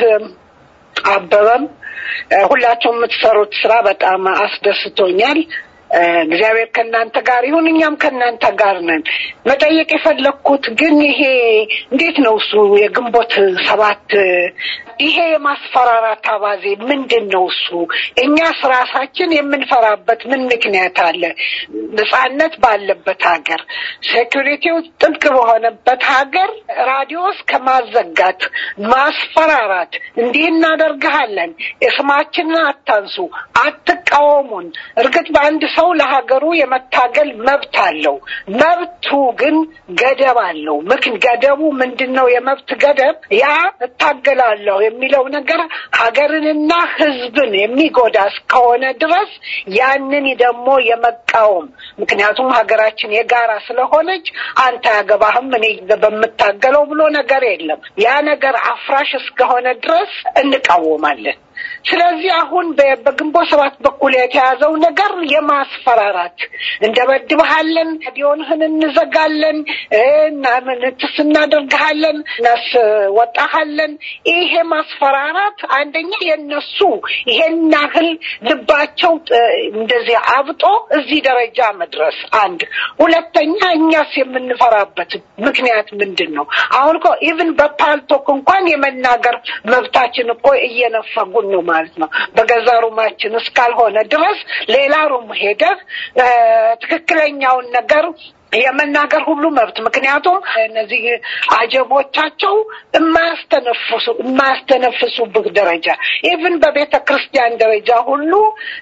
አበበም ሁላችሁም የምትሰሩት ስራ በጣም አስደስቶኛል። እግዚአብሔር ከእናንተ ጋር ይሁን፣ እኛም ከእናንተ ጋር ነን። መጠየቅ የፈለግኩት ግን ይሄ እንዴት ነው እሱ የግንቦት ሰባት ይሄ የማስፈራራት አባዜ ምንድን ነው እሱ? እኛስ ራሳችን የምንፈራበት ምን ምክንያት አለ? ነጻነት ባለበት ሀገር፣ ሴኩሪቲው ጥብቅ በሆነበት ሀገር ራዲዮስ ከማዘጋት ማስፈራራት፣ እንዲህ እናደርግሃለን፣ ስማችንን አታንሱ፣ አትቃወሙን። እርግጥ በአንድ ሰው ለሀገሩ የመታገል መብት አለው። መብቱ ግን ገደብ አለው። ምክን ገደቡ ምንድን ነው? የመብት ገደብ ያ እታገላለሁ የሚለው ነገር ሀገርንና ሕዝብን የሚጎዳ እስከሆነ ድረስ ያንን ደግሞ የመቃወም ምክንያቱም ሀገራችን የጋራ ስለሆነች አንተ ያገባህም እኔ በምታገለው ብሎ ነገር የለም። ያ ነገር አፍራሽ እስከሆነ ድረስ እንቃወማለን። ስለዚህ አሁን በግንቦት ሰባት በኩል የተያዘው ነገር የማስፈራራት እንደበድብሃለን፣ ዲዮንህን እንዘጋለን፣ ትስ እናደርግሃለን፣ እናስወጣሃለን። ይሄ ማስፈራራት አንደኛ የነሱ ይሄን ያህል ልባቸው እንደዚህ አብጦ እዚህ ደረጃ መድረስ አንድ፣ ሁለተኛ እኛስ የምንፈራበት ምክንያት ምንድን ነው? አሁን እኮ ኢቭን በፓልቶክ እንኳን የመናገር መብታችን እኮ እየነፈጉን ነው ማለት ነው። በገዛ ሩማችን እስካልሆነ ድረስ ሌላ ሩም ሄደህ ትክክለኛውን ነገር የመናገር ሁሉ መብት ምክንያቱም እነዚህ አጀቦቻቸው የማያስተነፍሱ የማያስተነፍሱብህ ደረጃ ኢቭን በቤተ ክርስቲያን ደረጃ ሁሉ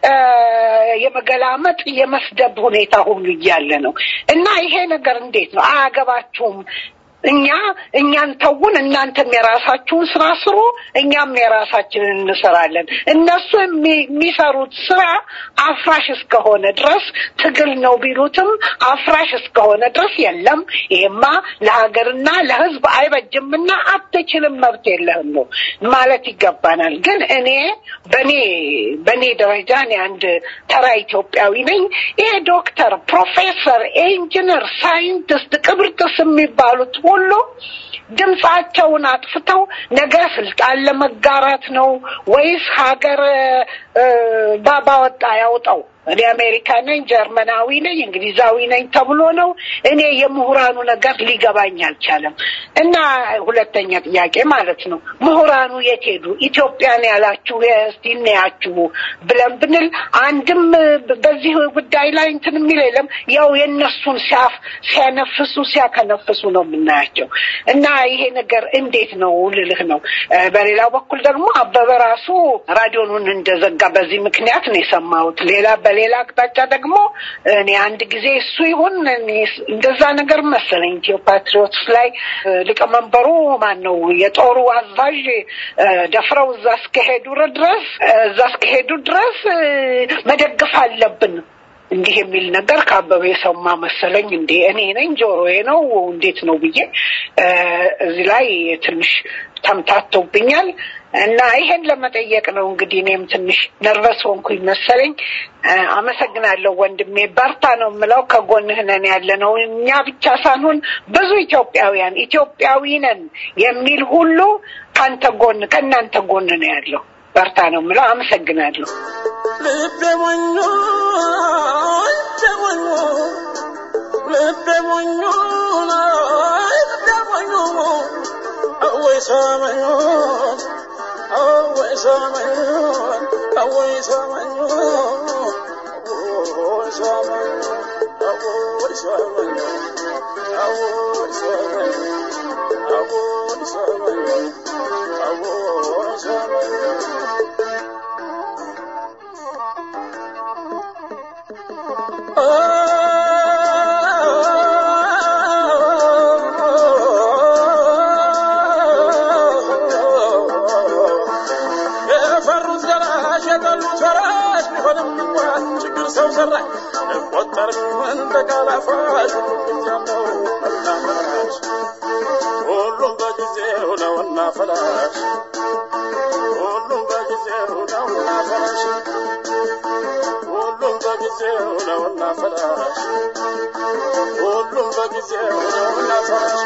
የመገላመጥ የመስደብ ሁኔታ ሁሉ እያለ ነው እና ይሄ ነገር እንዴት ነው? አያገባችሁም እኛ እኛን ተውን፣ እናንተም የራሳችሁን ስራ ስሩ፣ እኛም የራሳችንን እንሰራለን። እነሱ የሚሰሩት ስራ አፍራሽ እስከሆነ ድረስ ትግል ነው ቢሉትም አፍራሽ እስከሆነ ድረስ የለም፣ ይሄማ ለሀገርና ለሕዝብ አይበጅምና አትችልም፣ መብት የለህም ነው ማለት ይገባናል። ግን እኔ በኔ በኔ ደረጃ እኔ አንድ ተራ ኢትዮጵያዊ ነኝ። ይሄ ዶክተር፣ ፕሮፌሰር፣ ኢንጂነር፣ ሳይንቲስት ቅብርጥስ የሚባሉት ሁሉ ድምፃቸውን አጥፍተው ነገ ስልጣን ለመጋራት ነው ወይስ ሀገር ባባወጣ ያውጣው? እኔ አሜሪካ ነኝ፣ ጀርመናዊ ነኝ፣ እንግሊዛዊ ነኝ ተብሎ ነው። እኔ የምሁራኑ ነገር ሊገባኝ አልቻለም። እና ሁለተኛ ጥያቄ ማለት ነው ምሁራኑ የት ሄዱ? ኢትዮጵያን ያላችሁ እስቲ እናያችሁ ብለን ብንል አንድም በዚህ ጉዳይ ላይ እንትን የሚል የለም። ያው የእነሱን ሲያፍ ሲያነፍሱ ሲያከነፍሱ ነው የምናያቸው። እና ይሄ ነገር እንዴት ነው ልልህ ነው። በሌላው በኩል ደግሞ አበበ ራሱ ራዲዮኑን እንደዘጋ በዚህ ምክንያት ነው የሰማሁት። ሌላ በሌላ አቅጣጫ ደግሞ እኔ አንድ ጊዜ እሱ ይሁን እንደዛ ነገር መሰለኝ ኢትዮ ፓትሪዮትስ ላይ ሊቀመንበሩ ማን ነው የጦሩ አዛዥ ደፍረው እዛ እስከሄዱ ድረስ እዛ እስከሄዱ ድረስ መደገፍ አለብን እንዲህ የሚል ነገር ከአበበ የሰማ መሰለኝ። እንዴ እኔ ነኝ ጆሮዬ ነው እንዴት ነው ብዬ እዚህ ላይ ትንሽ ተምታቶብኛል። እና ይሄን ለመጠየቅ ነው እንግዲህ እኔም ትንሽ ነርቨስ ሆንኩኝ መሰለኝ። አመሰግናለሁ ወንድሜ፣ በርታ ነው የምለው። ከጎንህ ነን ያለ ነው እኛ ብቻ ሳንሆን ብዙ ኢትዮጵያውያን ኢትዮጵያዊ ነን የሚል ሁሉ ከአንተ ጎን ከእናንተ ጎን ነው ያለው። በርታ ነው የምለው። አመሰግናለሁ። ልቤ ሞኞ ልቤ ሞኞ ልቤ ሞኞ ልቤ ሞኞ አወይ ሰመኞ አወይ ሰመኞ አወይ ሰመኞ አወይ ሰመኞ አወይ ሰመኞ አወይ ሰመኞ አወይ ሰመኞ አወይ ሰመኞ የፈሩት ገላሽ የጠሉት ፈራሽ ቢሆንም እንኳን ችግር ሰው ሰራሽ ቆጠር ሰንደቅ አላፋሽ ሁሉም ጊዜ ነው እናፈራሽ ሁሉም በጊዜው ነው እናፈራሽ ሁሉም በጊዜው ነው እናፈራሽ ሁሉም በጊዜው ነው እናፈራሽ ሁሉም በጊዜው ነው እናፈራሽ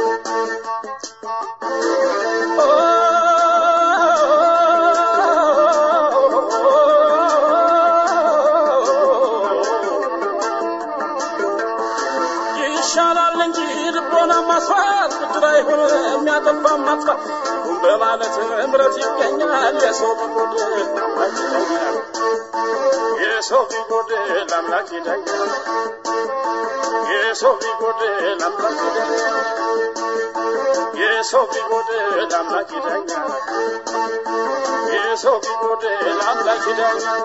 ይሻላል እንጂ ልቦና ማስፋት ብድር አይሆን የሚያጠፋ ማጥፋት ሁን በማለት እምረት ይገኛል የሰው ቢጎድል አምላክ ይዳኛል የሰው ቢጎድል አምላክ ይዳኛል የሰው ቢጎድል አምላክ ይዳኛል የሰው ቢጎድል አምላክ ይዳኛል የሰው ቢጎድል አምላክ ይዳኛል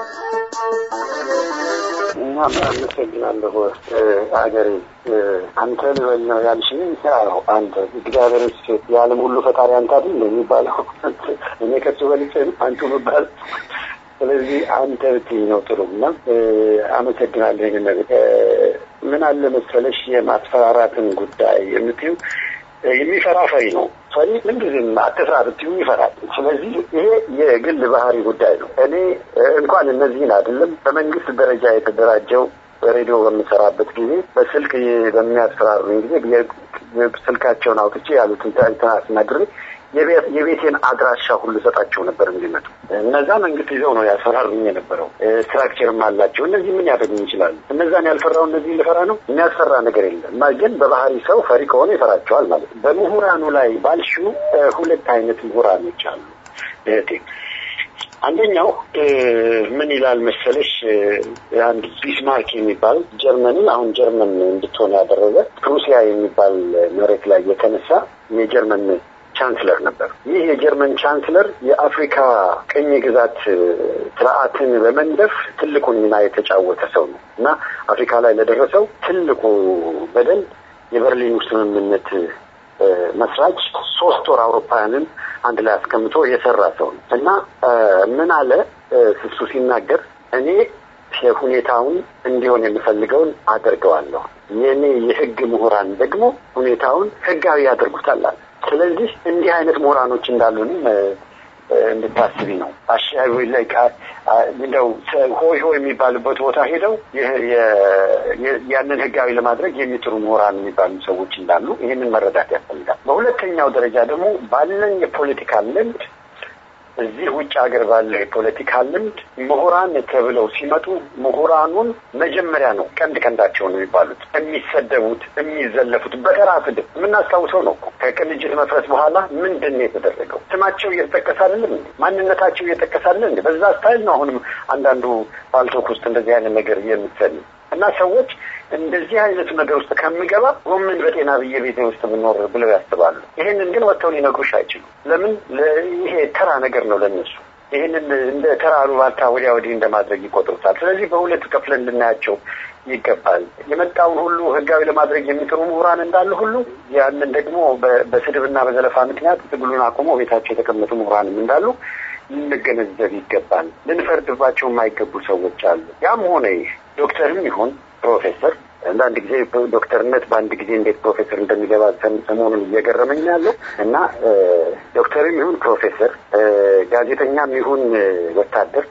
እናም አመሰግናለሁ ሀገሬ አንተ ልበል ነው ያልሽኝ ያው አንተ እግዚአብሔር ሴት የዓለም ሁሉ ፈጣሪ አንተ አይደል የሚባለው እኔ ከሱ በልጬ ነው አንቱ ምባል ስለዚህ አንተ ብትይ ነው ጥሩ እና አመሰግናለሁ ይህን ነገር ምን አለ መሰለሽ የማስፈራራትን ጉዳይ የምትዩ የሚፈራ ፈሪ ነው ፈሪ ምንጊዜም አትፍራ ብትዩ ይፈራል ስለዚህ ይሄ የግል ባህሪ ጉዳይ ነው እኔ እንኳን እነዚህን አይደለም በመንግስት ደረጃ የተደራጀው በሬዲዮ በምሰራበት ጊዜ በስልክ በሚያስፈራሩኝ ጊዜ ስልካቸውን አውጥቼ ያሉትን እንትን አስነግሬ የቤቴን አድራሻ ሁሉ ሰጣቸው ነበር እንዲመጡ። እነዛ መንግስት ይዘው ነው ያስፈራሩኝ የነበረው። ስትራክቸርም አላቸው። እነዚህ ምን ያደርጉኝ ይችላሉ? እነዛን ያልፈራው እነዚህ ልፈራ ነው? የሚያስፈራ ነገር የለም። ግን በባህሪ ሰው ፈሪ ከሆነ ይፈራቸዋል ማለት ነው። በምሁራኑ ላይ ባልሽው ሁለት አይነት ምሁራኖች አሉ እህቴ። አንደኛው ምን ይላል መሰለሽ፣ አንድ ቢስማርክ የሚባል ጀርመንን አሁን ጀርመን እንድትሆን ያደረገ ሩሲያ የሚባል መሬት ላይ የተነሳ የጀርመን ቻንስለር ነበር። ይህ የጀርመን ቻንስለር የአፍሪካ ቅኝ ግዛት ስርዓትን በመንደፍ ትልቁን ሚና የተጫወተ ሰው ነው እና አፍሪካ ላይ ለደረሰው ትልቁ በደል የበርሊኑ ስምምነት መስራች ሶስት ወር አውሮፓውያንን አንድ ላይ አስቀምጦ የሰራ ሰው ነው እና ምን አለ እሱ ሲናገር እኔ ሁኔታውን እንዲሆን የምፈልገውን አደርገዋለሁ። የእኔ የህግ ምሁራን ደግሞ ሁኔታውን ህጋዊ ያደርጉታል አለ። ስለዚህ እንዲህ አይነት ምሁራኖች እንዳሉንም እንድታስቢ ነው። አሻዊ ላይ እንደው ሆይ ሆይ የሚባልበት ቦታ ሄደው ያንን ህጋዊ ለማድረግ የሚጥሩ ምሁራን የሚባሉ ሰዎች እንዳሉ ይህንን መረዳት ያስፈልጋል። በሁለተኛው ደረጃ ደግሞ ባለን የፖለቲካ ልምድ እዚህ ውጭ ሀገር ባለው የፖለቲካ ልምድ ምሁራን ተብለው ሲመጡ ምሁራኑን መጀመሪያ ነው ቀንድ ቀንዳቸውን የሚባሉት የሚሰደቡት፣ የሚዘለፉት በተራ ስድብ የምናስታውሰው ነው። ከቅንጅት መፍረስ በኋላ ምንድን ነው የተደረገው? ስማቸው እየተጠቀሰ አይደለም እንዴ? ማንነታቸው እየተጠቀሰ አይደለም እንዴ? በዛ ስታይል ነው አሁንም አንዳንዱ ፓልቶክ ውስጥ እንደዚህ አይነት ነገር የምትሰሚ እና ሰዎች እንደዚህ አይነቱ ነገር ውስጥ ከምገባ ጎመን በጤና ብዬ ቤቴ ውስጥ ብኖር ብለው ያስባሉ። ይሄንን ግን ወጥተው ሊነግሩሽ አይችሉም። ለምን? ይሄ ተራ ነገር ነው ለነሱ። ይህንን እንደ ተራ አሉባልታ ወዲያ ወዲህ እንደማድረግ ይቆጥሩታል። ስለዚህ በሁለት ከፍለን ልናያቸው ይገባል። የመጣውን ሁሉ ህጋዊ ለማድረግ የሚጥሩ ምሁራን እንዳሉ ሁሉ ያንን ደግሞ በስድብና በዘለፋ ምክንያት ትግሉን አቁሞ ቤታቸው የተቀመጡ ምሁራንም እንዳሉ ልንገነዘብ ይገባል። ልንፈርድባቸው የማይገቡ ሰዎች አሉ። ያም ሆነ ይህ ዶክተርም ይሁን ፕሮፌሰር አንዳንድ ጊዜ ዶክተርነት በአንድ ጊዜ እንዴት ፕሮፌሰር እንደሚገባ ሰሞኑን እየገረመኝ ያለው እና ዶክተርም ይሁን ፕሮፌሰር፣ ጋዜጠኛም ይሁን ወታደር፣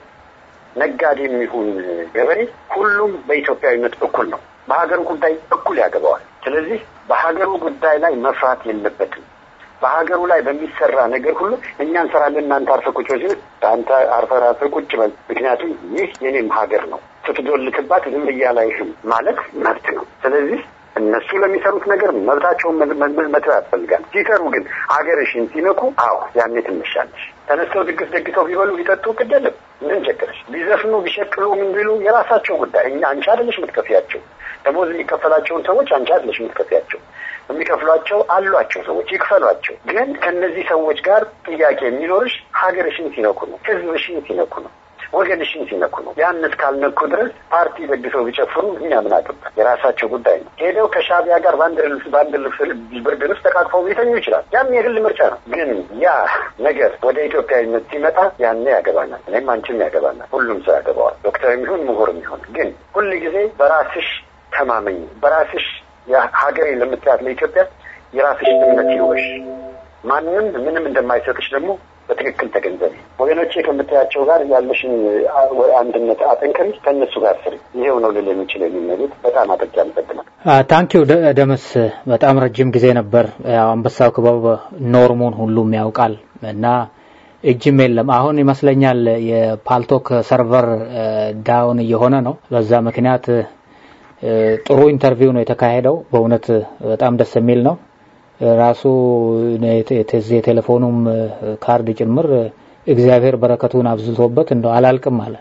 ነጋዴም ይሁን ገበሬ ሁሉም በኢትዮጵያዊነት እኩል ነው። በሀገሩ ጉዳይ እኩል ያገባዋል። ስለዚህ በሀገሩ ጉዳይ ላይ መፍራት የለበትም። በሀገሩ ላይ በሚሰራ ነገር ሁሉ እኛ እንሰራለን፣ እናንተ አርፈህ ቁጭ በል ሲል አንተ አርፈህ ራስህ ቁጭ በል፣ ምክንያቱም ይህ የኔም ሀገር ነው፣ ስትዶልትባት ዝም ብዬ አላይህም ማለት መብት ነው። ስለዚህ እነሱ ለሚሰሩት ነገር መብታቸውን መተው ያስፈልጋል። ሲሰሩ ግን ሀገርሽን ሲነኩ፣ አዎ ያኔ ትነሻለሽ። ተነስተው ድግስ ደግሰው ቢበሉ ቢጠጡ ግድ የለም ምን ቸገረሽ? ቢዘፍኑ ቢሸቅሉ ምን ቢሉ የራሳቸው ጉዳይ። እኛ አንቺ አይደለሽ የምትከፍያቸው። ደሞዝ የሚከፈላቸውን ሰዎች አንቺ አይደለሽ የምትከፍያቸው። የሚከፍሏቸው አሏቸው ሰዎች ይክፈሏቸው። ግን ከእነዚህ ሰዎች ጋር ጥያቄ የሚኖርሽ ሀገርሽን ሲነኩ ነው፣ ህዝብሽን ሲነኩ ነው፣ ወገንሽን ሲነኩ ነው። ያን እስካልነኩ ድረስ ፓርቲ ደግሰው ቢጨፍሩ እኛ ምን አገባን? የራሳቸው ጉዳይ ነው። ሄደው ከሻቢያ ጋር በአንድ ልብስ በአንድ ልብስ ብርድ ልብስ ተቃቅፈው ሊተኙ ይችላል። ያም የግል ምርጫ ነው። ግን ያ ነገር ወደ ኢትዮጵያዊነት ሲመጣ ያኔ ያገባናል። እኔም አንቺም ያገባናል። ሁሉም ሰው ያገባዋል። ዶክተርም ይሁን ምሁርም ይሁን ግን ሁል ጊዜ በራስሽ ተማመኝ። በራስሽ ሀገሬ ለምትያት ለኢትዮጵያ የራስሽ እምነት ይወሽ። ማንም ምንም እንደማይሰጥሽ ደግሞ በትክክል ተገንዘቢ። ወገኖቼ ከምታያቸው ጋር ያለሽን አንድነት አጠንክሪ፣ ከእነሱ ጋር ስሪ። ይሄው ነው ልል የሚችል የሚመሉት። በጣም አድርጌ አመሰግናለሁ። ታንኪው ደምስ፣ በጣም ረጅም ጊዜ ነበር። ያው አንበሳው ክበብ ኖርሙን ሁሉም ያውቃል እና እጅም የለም። አሁን ይመስለኛል የፓልቶክ ሰርቨር ዳውን እየሆነ ነው። በዛ ምክንያት ጥሩ ኢንተርቪው ነው የተካሄደው። በእውነት በጣም ደስ የሚል ነው። ራሱ የቴሌፎኑም ካርድ ጭምር እግዚአብሔር በረከቱን አብዝቶበት እንደው አላልቅም አለ።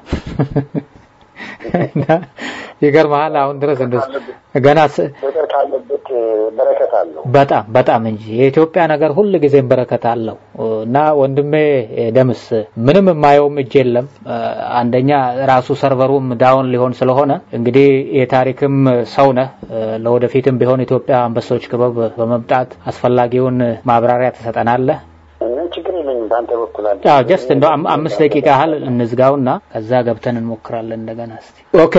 ይገርመሃል። አሁን ድረስ ገና ካለበት በረከት አለው። በጣም በጣም እንጂ የኢትዮጵያ ነገር ሁል ጊዜም በረከት አለው እና ወንድሜ ደምስ ምንም የማየውም እጅ የለም። አንደኛ ራሱ ሰርቨሩም ዳውን ሊሆን ስለሆነ እንግዲህ የታሪክም ሰው ነህ። ለወደፊትም ቢሆን ኢትዮጵያ አንበሶች ክበብ በመምጣት አስፈላጊውን ማብራሪያ ትሰጠናለህ። ችግር የለኝም በአንተ በኩል አለ። አዎ ጀስት እንደው አምስት ደቂቃ ያህል እንዝጋውና ከዛ ገብተን እንሞክራለን እንደገና እስቲ። ኦኬ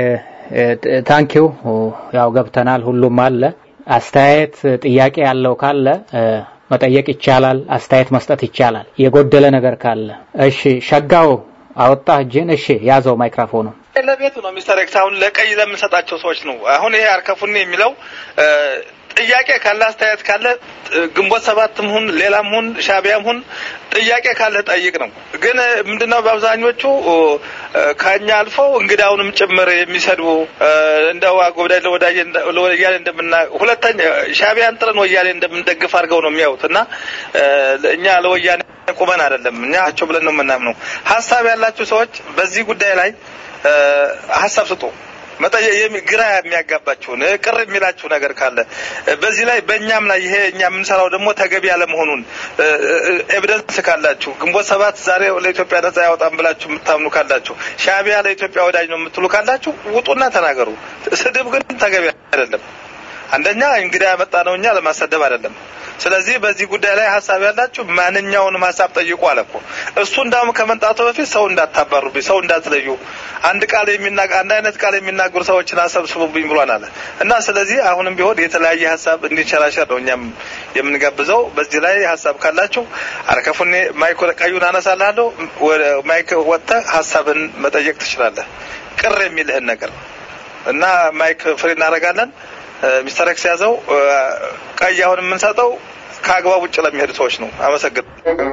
ታንኪው። ያው ገብተናል፣ ሁሉም አለ። አስተያየት ጥያቄ ያለው ካለ መጠየቅ ይቻላል፣ አስተያየት መስጠት ይቻላል። የጎደለ ነገር ካለ እሺ። ሸጋው አወጣህ እጅን። እሺ ያዘው ማይክሮፎኑ። ለቤቱ ነው ሚስተር ኤክስ። አሁን ለቀይ ለምንሰጣቸው ሰዎች ነው። አሁን ይሄ አርከፉኔ የሚለው ጥያቄ ካለ አስተያየት ካለ ግንቦት ሰባትም ሁን ሌላም ሁን ሻቢያም ሁን ጥያቄ ካለ ጠይቅ ነው። ግን ምንድነው በአብዛኞቹ ከኛ አልፈው እንግዳውንም ጭምር የሚሰድቡ እንደው አጎብዳይ ለወያኔ እንደምና ሁለተኛ ሻቢያን ጥረን ወያኔ እንደምንደግፍ አድርገው ነው የሚያዩት እና እኛ ለወያኔ ቁመን አይደለም እኛ አቸው ብለን ነው የምናምነው። ሀሳብ ያላችሁ ሰዎች በዚህ ጉዳይ ላይ ሀሳብ ስጡ። መጠየቅ ግራ የሚያጋባችሁን ቅር የሚላችሁ ነገር ካለ በዚህ ላይ በእኛም ላይ ይሄ እኛ የምንሰራው ደግሞ ተገቢ ያለመሆኑን ኤቪደንስ ካላችሁ ግንቦት ሰባት ዛሬ ለኢትዮጵያ ነጻ ያወጣም ብላችሁ የምታምኑ ካላችሁ ሻቢያ ለኢትዮጵያ ወዳጅ ነው የምትሉ ካላችሁ ውጡና ተናገሩ። ስድብ ግን ተገቢ አይደለም። አንደኛ እንግዳ ያመጣ ነው እኛ ለማሰደብ አይደለም። ስለዚህ በዚህ ጉዳይ ላይ ሀሳብ ያላችሁ ማንኛውንም ሀሳብ ጠይቁ አለ እኮ እሱ እንዳውም ከመምጣቱ በፊት ሰው እንዳታባሩብኝ፣ ሰው እንዳትለዩ፣ አንድ ቃል የሚናገር አንድ አይነት ቃል የሚናገሩ ሰዎችን አሰብስቡብኝ ብሏን አለ እና ስለዚህ አሁንም ቢሆን የተለያየ ሀሳብ እንዲንሸራሸር ነው እኛም የምንጋብዘው። በዚህ ላይ ሀሳብ ካላችሁ አርከፉኔ ማይክ ቀዩን አነሳልሃለሁ። ወደ ማይክ ወጥተህ ሀሳብን መጠየቅ ትችላለህ፣ ቅር የሚልህን ነገር እና ማይክ ፍሪ እናደርጋለን። ሚስተር ኤክስ ያዘው። ቀይ አሁን የምንሰጠው ከአግባብ ውጭ ለሚሄዱ ሰዎች ነው። አመሰግን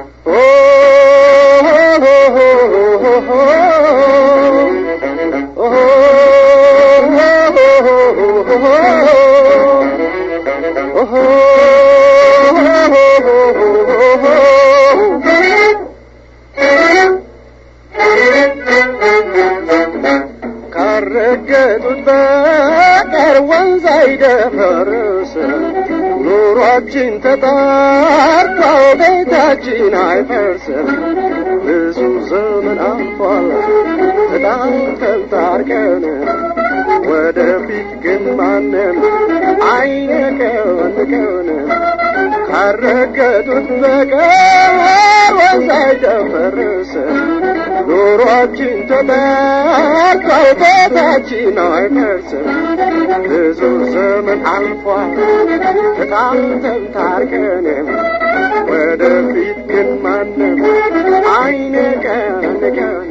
ካረገጡት በቀር ወንዝ አይደፈርስ ኑሯችን ተጣርቶ ቤታችን አይፈርስም። ብዙ ዘመን አልፏል በጣም ተንታርቀን ወደፊት ግን ማንም አይነቀንቀን ካረገጡት በቀር ወንዝ አይደፈርስም ኑሯችን ተጠርቶ ቤታችን አይፈርስም። ብዙ ዘመን አልፏል ተጣልተን ታርቀን ወደፊት ግን ማንም አይነቀንቀን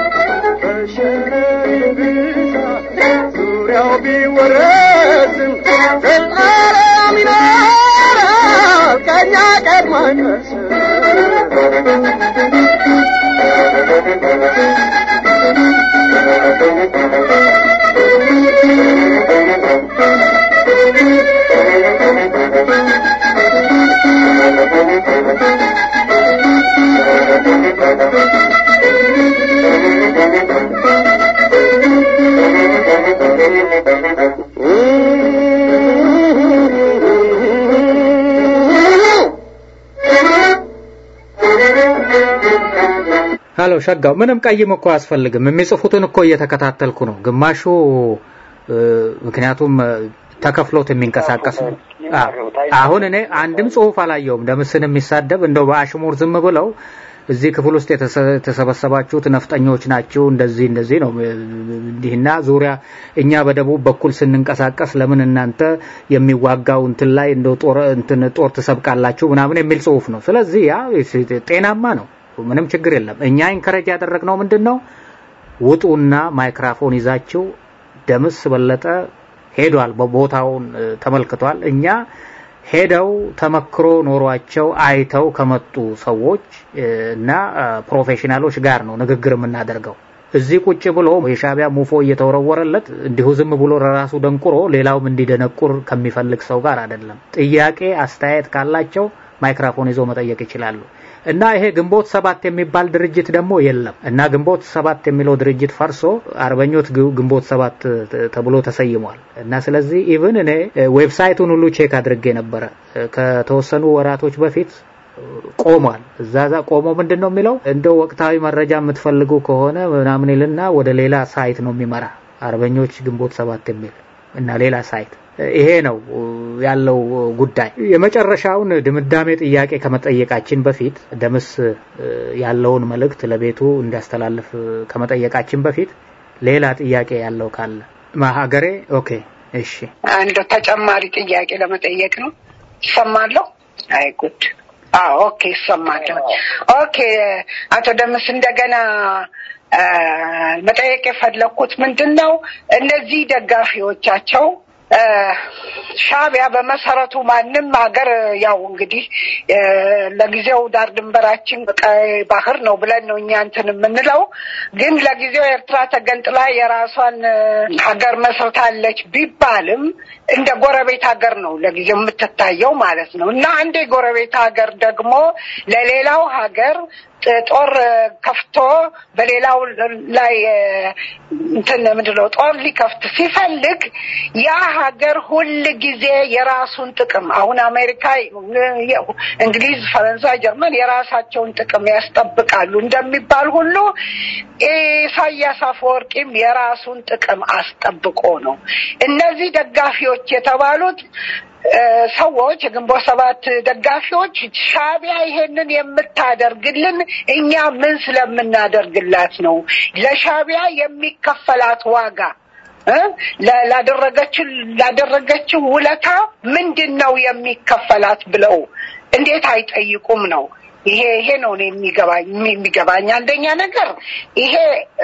በሸረሪ ብዛት ዙሪያው ቢወረስም ዘላለም ይኖራል ከእኛ ቀድሞ አይፈርስም። ሀሎ ሸጋው፣ ምንም ቀይም እኮ አያስፈልግም። የሚጽፉትን እኮ እየተከታተልኩ ነው። ግማሹ ምክንያቱም ተከፍሎት የሚንቀሳቀስ ነው። አሁን እኔ አንድም ጽሁፍ አላየውም ደምስን የሚሳደብ እንደው በአሽሙር ዝም ብለው እዚህ ክፍል ውስጥ የተሰበሰባችሁት ነፍጠኞች ናችሁ፣ እንደዚህ እንደዚህ ነው እንዲህና ዙሪያ እኛ በደቡብ በኩል ስንንቀሳቀስ ለምን እናንተ የሚዋጋው እንትን ላይ እንደ ጦር እንትን ጦር ትሰብቃላችሁ ምናምን የሚል ጽሁፍ ነው። ስለዚህ ያ ጤናማ ነው፣ ምንም ችግር የለም። እኛ ኢንከረጅ ያደረግነው ምንድን ነው? ውጡና ማይክራፎን ይዛችሁ ደምስ በለጠ ሄዷል፣ በቦታውን ተመልክቷል። እኛ ሄደው ተመክሮ ኖሯቸው አይተው ከመጡ ሰዎች እና ፕሮፌሽናሎች ጋር ነው ንግግር የምናደርገው። እዚህ ቁጭ ብሎ የሻቢያ ሙፎ እየተወረወረለት እንዲሁ ዝም ብሎ ለራሱ ደንቁሮ ሌላውም እንዲደነቁር ከሚፈልግ ሰው ጋር አይደለም። ጥያቄ አስተያየት ካላቸው ማይክራፎን ይዞ መጠየቅ ይችላሉ። እና ይሄ ግንቦት ሰባት የሚባል ድርጅት ደግሞ የለም እና ግንቦት ሰባት የሚለው ድርጅት ፈርሶ አርበኞት ግንቦት ሰባት ተብሎ ተሰይሟል። እና ስለዚህ ኢቭን እኔ ዌብሳይቱን ሁሉ ቼክ አድርጌ ነበረ ከተወሰኑ ወራቶች በፊት ቆሟል። እዛ ዛ ቆሞ ምንድን ነው የሚለው እንደው ወቅታዊ መረጃ የምትፈልጉ ከሆነ ምናምን ይልና ወደ ሌላ ሳይት ነው የሚመራ አርበኞች ግንቦት ሰባት የሚል እና ሌላ ሳይት ይሄ ነው ያለው ጉዳይ። የመጨረሻውን ድምዳሜ ጥያቄ ከመጠየቃችን በፊት ደምስ ያለውን መልእክት ለቤቱ እንዲያስተላልፍ ከመጠየቃችን በፊት ሌላ ጥያቄ ያለው ካለ ሀገሬ። ኦኬ፣ እሺ። አንድ ተጨማሪ ጥያቄ ለመጠየቅ ነው። ይሰማለሁ? አይ ጉድ። አዎ፣ ኦኬ፣ ይሰማለሁ። ኦኬ፣ አቶ ደምስ እንደገና መጠየቅ የፈለግኩት ምንድን ነው እነዚህ ደጋፊዎቻቸው ሻቢያ በመሰረቱ ማንም ሀገር ያው እንግዲህ ለጊዜው ዳር ድንበራችን ቀይ ባህር ነው ብለን ነው እኛ እንትን የምንለው። ግን ለጊዜው ኤርትራ ተገንጥላ የራሷን ሀገር መስርታለች ቢባልም እንደ ጎረቤት ሀገር ነው ለጊዜው የምትታየው ማለት ነው እና አንድ የጎረቤት ሀገር ደግሞ ለሌላው ሀገር ጦር ከፍቶ በሌላው ላይ እንትን ምንድነው ጦር ሊከፍት ሲፈልግ ያ ሀገር ሁል ጊዜ የራሱን ጥቅም አሁን አሜሪካ፣ እንግሊዝ፣ ፈረንሳይ፣ ጀርመን የራሳቸውን ጥቅም ያስጠብቃሉ እንደሚባል ሁሉ ኢሳያስ አፈወርቂም የራሱን ጥቅም አስጠብቆ ነው እነዚህ ደጋፊዎች የተባሉት ሰዎች የግንቦት ሰባት ደጋፊዎች ሻቢያ ይሄንን የምታደርግልን እኛ ምን ስለምናደርግላት ነው? ለሻቢያ የሚከፈላት ዋጋ ላደረገችው ላደረገችው ውለታ ምንድን ነው የሚከፈላት ብለው እንዴት አይጠይቁም ነው? ይሄ ይሄ ነው የሚገባኝ የሚገባኝ አንደኛ ነገር ይሄ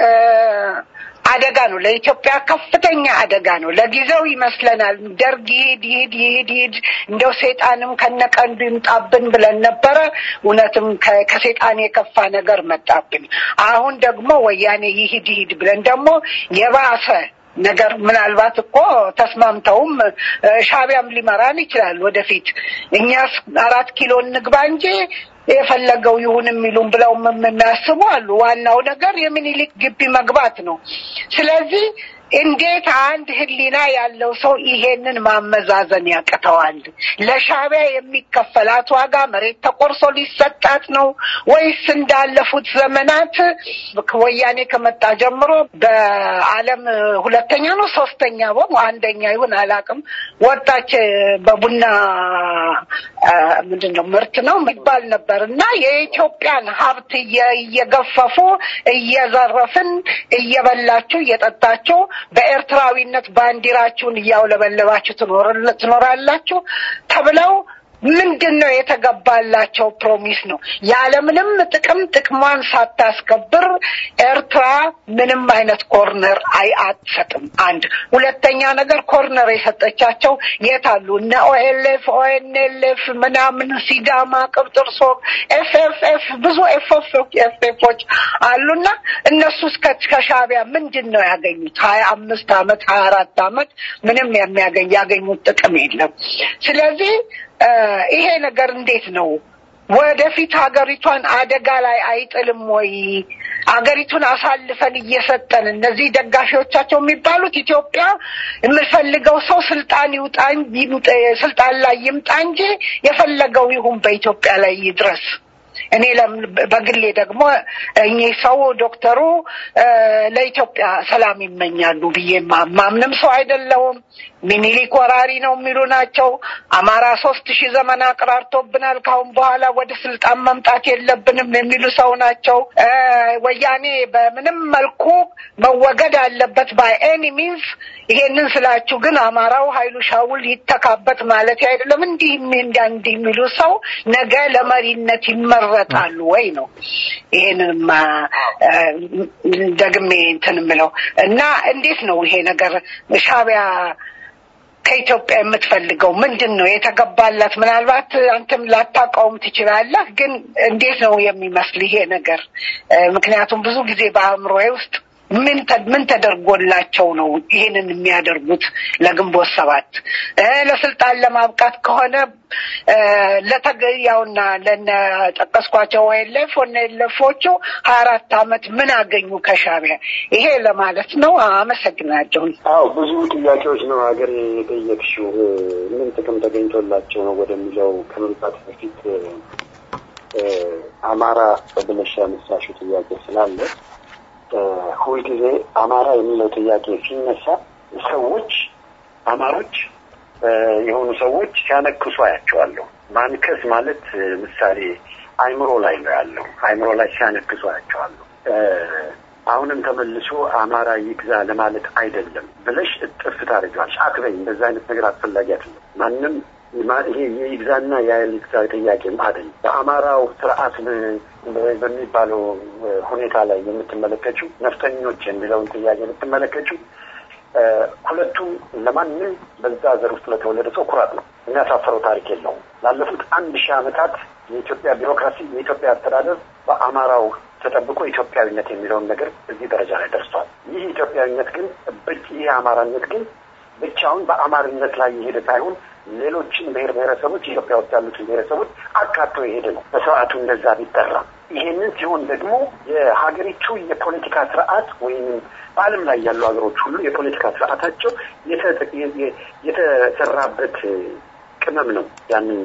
አደጋ ነው። ለኢትዮጵያ ከፍተኛ አደጋ ነው። ለጊዜው ይመስለናል ደርግ ይሂድ ይሂድ ይሂድ ይሂድ እንደው ሴጣንም ከነቀንዱ ይምጣብን ብለን ነበረ። እውነትም ከሴጣን የከፋ ነገር መጣብን። አሁን ደግሞ ወያኔ ይሂድ ይሂድ ብለን ደግሞ የባሰ ነገር ምናልባት እኮ ተስማምተውም ሻቢያም ሊመራን ይችላል ወደፊት። እኛስ አራት ኪሎ እንግባ እንጂ የፈለገው ይሁን የሚሉም ብለው የሚያስቡ አሉ። ዋናው ነገር የሚኒሊክ ግቢ መግባት ነው። ስለዚህ እንዴት አንድ ሕሊና ያለው ሰው ይሄንን ማመዛዘን ያቅተዋል? ለሻቢያ የሚከፈላት ዋጋ መሬት ተቆርሶ ሊሰጣት ነው ወይስ እንዳለፉት ዘመናት ወያኔ ከመጣ ጀምሮ በዓለም ሁለተኛ ነው ሶስተኛ ቦ አንደኛ ይሁን አላውቅም ወጣች በቡና ምንድን ነው ምርት ነው የሚባል ነበር እና የኢትዮጵያን ሀብት እየገፈፉ እየዘረፍን እየበላችሁ እየጠጣችሁ በኤርትራዊነት ባንዲራችሁን እያውለበለባችሁ ትኖራላችሁ ተብለው ምንድን ነው የተገባላቸው ፕሮሚስ ነው። ያለምንም ጥቅም ጥቅሟን ሳታስከብር ኤርትራ ምንም አይነት ኮርነር አይ አትሰጥም። አንድ ሁለተኛ ነገር ኮርነር የሰጠቻቸው የት አሉ? እነ ኦኤልኤፍ ኦኤንኤልኤፍ ምናምን ሲዳማ፣ ቅብጥርሶ፣ ኤፍኤፍኤፍ ብዙ ኤፍኤፎች አሉና እነሱ እስከ ከሻቢያ ምንድን ነው ያገኙት? ሀያ አምስት አመት ሀያ አራት አመት ምንም የሚያገኝ ያገኙት ጥቅም የለም። ስለዚህ ይሄ ነገር እንዴት ነው ወደፊት ሀገሪቷን አደጋ ላይ አይጥልም ወይ? አገሪቱን አሳልፈን እየሰጠን እነዚህ ደጋፊዎቻቸው የሚባሉት ኢትዮጵያ የምፈልገው ሰው ስልጣን ይውጣ ስልጣን ላይ ይምጣ እንጂ የፈለገው ይሁን በኢትዮጵያ ላይ ይድረስ እኔ በግሌ ደግሞ እኚህ ሰው ዶክተሩ ለኢትዮጵያ ሰላም ይመኛሉ ብዬ ማምንም ሰው አይደለሁም። ሚኒሊክ ወራሪ ነው የሚሉ ናቸው። አማራ ሶስት ሺህ ዘመን አቅራርቶብናል፣ ካሁን በኋላ ወደ ስልጣን መምጣት የለብንም የሚሉ ሰው ናቸው። ወያኔ በምንም መልኩ መወገድ አለበት ባይ ኤኒ ሚንስ። ይሄንን ስላችሁ ግን አማራው ኃይሉ ሻውል ይተካበት ማለት አይደለም። እንዲህ እንዲህ የሚሉ ሰው ነገ ለመሪነት ይመረጣሉ ወይ ነው። ይሄንንም ደግሜ እንትን የምለው እና እንዴት ነው ይሄ ነገር ሻቢያ ከኢትዮጵያ የምትፈልገው ምንድን ነው የተገባላት? ምናልባት አንተም ላታውቀውም ትችላለህ፣ ግን እንዴት ነው የሚመስል ይሄ ነገር? ምክንያቱም ብዙ ጊዜ በአእምሮዬ ውስጥ ምን ምን ተደርጎላቸው ነው ይሄንን የሚያደርጉት? ለግንቦት ሰባት ለስልጣን ለማብቃት ከሆነ ለተገያውና ለነ ጠቀስኳቸው ወይለፍ ወነለፎቹ ሀያ አራት አመት ምን አገኙ ከሻቢያ? ይሄ ለማለት ነው። አመሰግናለሁ። አዎ ብዙ ጥያቄዎች ነው ሀገር የጠየቅሽው። ምን ጥቅም ተገኝቶላቸው ነው ወደሚለው ከመምጣት በፊት አማራ ብለሽ ያነሳሽው ጥያቄ ስላለ ሁልጊዜ አማራ የሚለው ጥያቄ ሲነሳ ሰዎች አማሮች የሆኑ ሰዎች ሲያነክሱ አያቸዋለሁ። ማንከስ ማለት ምሳሌ አይምሮ ላይ ነው ያለው። አይምሮ ላይ ሲያነክሱ አያቸዋለሁ። አሁንም ተመልሶ አማራ ይግዛ ለማለት አይደለም ብለሽ እጥፍ ታደርጊዋለሽ። አትበይ። እንደዛ አይነት ነገር አስፈላጊ አይደለም። ማንም ይሄ የይግዛና የይግዛ ጥያቄም አይደለም። በአማራው ስርዓት በሚባለው ሁኔታ ላይ የምትመለከችው ነፍጠኞች የሚለውን ጥያቄ የምትመለከችው ሁለቱም ለማንም በዛ ዘር ውስጥ ለተወለደ ሰው ኩራት ነው። የሚያሳፈረው ታሪክ የለውም። ላለፉት አንድ ሺህ ዓመታት የኢትዮጵያ ቢሮክራሲ፣ የኢትዮጵያ አስተዳደር በአማራው ተጠብቆ ኢትዮጵያዊነት የሚለውን ነገር እዚህ ደረጃ ላይ ደርሷል። ይህ ኢትዮጵያዊነት ግን ይህ አማራነት ግን ብቻውን በአማርነት ላይ የሄደ ሳይሆን ሌሎችን ብሔር ብሔረሰቦች ኢትዮጵያ ውስጥ ያሉትን ብሔረሰቦች አካቶ የሄደ ነው። በስርዓቱ እንደዛ ቢጠራ ይሄንን ሲሆን ደግሞ የሀገሪቱ የፖለቲካ ስርዓት ወይም በዓለም ላይ ያሉ ሀገሮች ሁሉ የፖለቲካ ስርዓታቸው የተሰራበት ቅመም ነው ያንን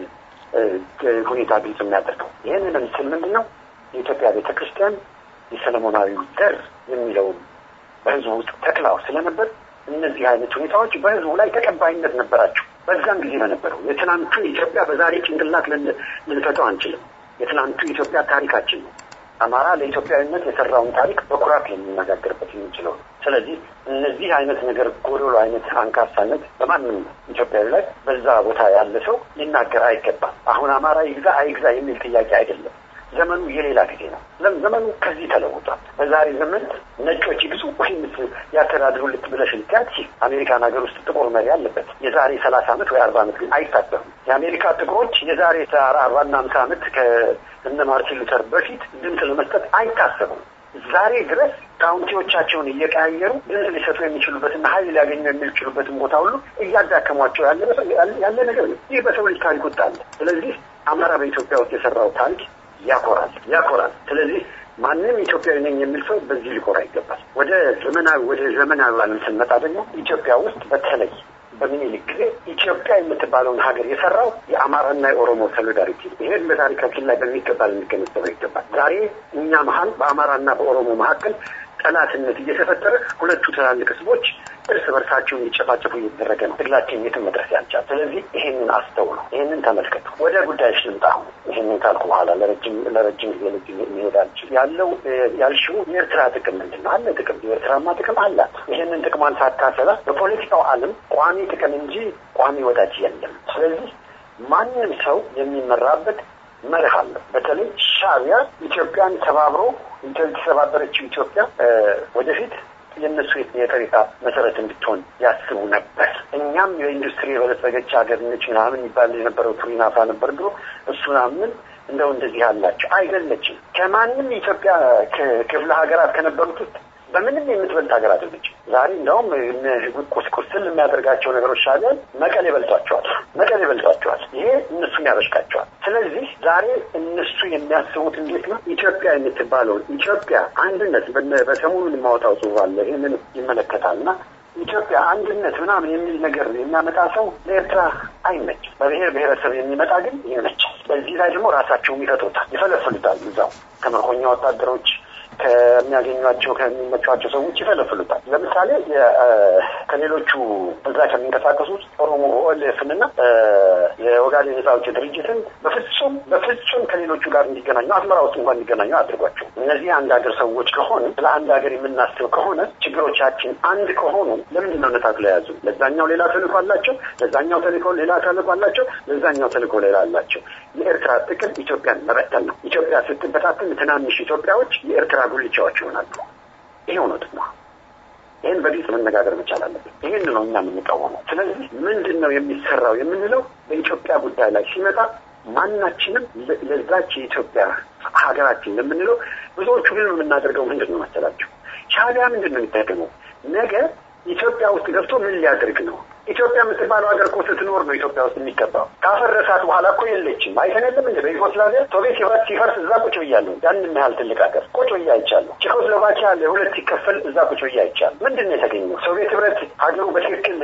ሁኔታ ግልጽ የሚያደርገው። ይህንን ስል ምንድን ነው የኢትዮጵያ ቤተ ክርስቲያን የሰለሞናዊ ዘር የሚለውን በህዝቡ ውስጥ ተክላው ስለነበር እነዚህ አይነት ሁኔታዎች በህዝቡ ላይ ተቀባይነት ነበራቸው። በዛም ጊዜ በነበረው የትናንቱ ኢትዮጵያ በዛሬ ጭንቅላት ልንፈተው አንችልም። የትናንቱ ኢትዮጵያ ታሪካችን ነው። አማራ ለኢትዮጵያዊነት የሰራውን ታሪክ በኩራት ልንነጋገርበት የምንችለው ነው። ስለዚህ እነዚህ አይነት ነገር ጎዶሎ አይነት አንካሳነት በማንም ኢትዮጵያዊ ላይ በዛ ቦታ ያለ ሰው ሊናገር አይገባም። አሁን አማራ ይግዛ አይግዛ የሚል ጥያቄ አይደለም። ዘመኑ የሌላ ጊዜ ነው። ዘመኑ ከዚህ ተለውጧል። በዛሬ ዘመን ነጮች ይግዙ ወይም ያስተዳድሩ ልት ብለሽ ልትያት አሜሪካን ሀገር ውስጥ ጥቁር መሪ አለበት። የዛሬ ሰላሳ ዓመት ወይ አርባ ዓመት ግን አይታሰብም። የአሜሪካ ጥቁሮች የዛሬ አርባና አምሳ ዓመት ከእነ ማርቲን ሉተር በፊት ድምፅ ለመስጠት አይታሰቡም። ዛሬ ድረስ ካውንቲዎቻቸውን እየቀያየሩ ድምፅ ሊሰጡ የሚችሉበትና ኃይል ሊያገኙ የሚችሉበትን ቦታ ሁሉ እያዳከሟቸው ያለ ነገር ነው። ይህ በሰው ልጅ ታሪክ ውስጥ አለ። ስለዚህ አማራ በኢትዮጵያ ውስጥ የሰራው ታሪክ ያኮራል ያኮራል። ስለዚህ ማንም ኢትዮጵያዊ ነኝ የሚል ሰው በዚህ ሊኮራ ይገባል። ወደ ዘመናዊ ወደ ዘመናዊ ዓለም ስንመጣ ደግሞ ኢትዮጵያ ውስጥ በተለይ በሚኒሊክ ጊዜ ኢትዮጵያ የምትባለውን ሀገር የሰራው የአማራና የኦሮሞ ሶሊዳሪቲ ይሄን በታሪካችን ላይ በሚገባ ልንገነዘበው ይገባል። ዛሬ እኛ መሀል በአማራና በኦሮሞ መካከል ጠላትነት እየተፈጠረ ሁለቱ ትላልቅ ህዝቦች እርስ በርሳቸው እንዲጨፋጨፉ እየተደረገ ነው። ትግላችን የትም መድረስ ያልቻል። ስለዚህ ይሄንን አስተውሉ፣ ይሄንን ተመልከቱ። ወደ ጉዳዮች ልምጣ። አሁን ይሄንን ካልኩ በኋላ ለረጅም ለረጅም ጊዜ ልጅ መሄድ አልችል ያለው ያልሽው የኤርትራ ጥቅም ምንድን ነው? አለ ጥቅም፣ የኤርትራማ ጥቅም አላት። ይሄንን ጥቅሟን ሳታሰላ በፖለቲካው ዓለም ቋሚ ጥቅም እንጂ ቋሚ ወዳጅ የለም። ስለዚህ ማንም ሰው የሚመራበት መርህ አለ። በተለይ ሻዕቢያ ኢትዮጵያን ተባብሮ የተሰባበረችው ኢትዮጵያ ወደፊት የእነሱ የጠሪቃ መሰረት እንድትሆን ያስቡ ነበር። እኛም የኢንዱስትሪ የበለጸገች ሀገር ነች ምናምን ይባል የነበረው ቱሪናፋ ነበር ድሮ። እሱን አምን እንደው እንደዚህ አላቸው አይደለችም። ከማንም ኢትዮጵያ ክፍለ ሀገራት ከነበሩት ውስጥ በምንም የምትበልጥ ሀገር አይደለችም። ዛሬ እንደውም ቁስቁስል የሚያደርጋቸው ነገሮች ሻዕቢያን መቀሌ በልጧቸዋል፣ መቀሌ በልጧቸዋል። ይሄ እነሱን ያበሽቃቸዋል። ስለዚህ ዛሬ እነሱ የሚያስቡት እንዴት ነው? ኢትዮጵያ የምትባለውን ኢትዮጵያ አንድነት በሰሞኑን የማወጣው ጽሑፍ አለ ይህንን ይመለከታል እና ኢትዮጵያ አንድነት ምናምን የሚል ነገር የሚያመጣ ሰው ለኤርትራ አይመችም። በብሔር ብሔረሰብ የሚመጣ ግን ይመቻል። በዚህ ላይ ደግሞ ራሳቸውም ይፈጥሩታል፣ ይፈለፍሉታል። እዛው ከምርኮኛ ወታደሮች ከሚያገኟቸው ከሚመቿቸው ሰዎች ይፈለፍሉታል። ለምሳሌ ከሌሎቹ እዛ ከሚንቀሳቀሱት ኦሮሞ ኦኤልኤፍንና የኦጋዴን ነጻ አውጪ ድርጅትን በፍጹም በፍጹም ከሌሎቹ ጋር እንዲገናኙ አስመራ ውስጥ እንኳን እንዲገናኙ አድርጓቸው። እነዚህ አንድ ሀገር ሰዎች ከሆነ ስለ አንድ ሀገር የምናስብ ከሆነ ችግሮቻችን አንድ ከሆኑ ለምንድን ነው ነጣጥለው የያዙ? ለዛኛው ሌላ ተልእኮ አላቸው፣ ለዛኛው ተልእኮ ሌላ ተልእኮ አላቸው፣ ለዛኛው ተልእኮ ሌላ አላቸው። የኤርትራ ጥቅም ኢትዮጵያን መበተን ነው። ኢትዮጵያ ስትበታተን ትናንሽ ኢትዮጵያዎች የኤርትራ ጉልቻዎች ይሆናሉ። ይሄው ነው ጥቅሟ። ይህን በግልጽ መነጋገር መቻል አለብን። ይህን ነው እኛ የምንቃወመው። ስለዚህ ምንድን ነው የሚሰራው የምንለው በኢትዮጵያ ጉዳይ ላይ ሲመጣ ማናችንም ለዛች የኢትዮጵያ ሀገራችን ለምንለው ብዙዎቹ ግን የምናደርገው ምንድን ነው መሰላቸው? ሻዕቢያ ምንድን ነው የሚጠቀመው? ነገ ኢትዮጵያ ውስጥ ገብቶ ምን ሊያደርግ ነው? ኢትዮጵያ የምትባለው ሀገር እኮ ስትኖር ነው ኢትዮጵያ ውስጥ የሚገባው። ካፈረሳት በኋላ እኮ የለችም። አይተን የለም እንደ በዩጎስላቪያ ሶቪየት ህብረት ሲፈርስ እዛ ቁጭ ብያለሁ። ያንን ያህል ትልቅ ሀገር ቁጭ ብዬ አይቻለሁ። ቼኮስሎቫኪያ ለሁለት ሲከፈል እዛ ቁጭ ብዬ አይቻለሁ። ምንድን ነው የተገኘው? ሶቪየት ህብረት ሀገሩ በትክክል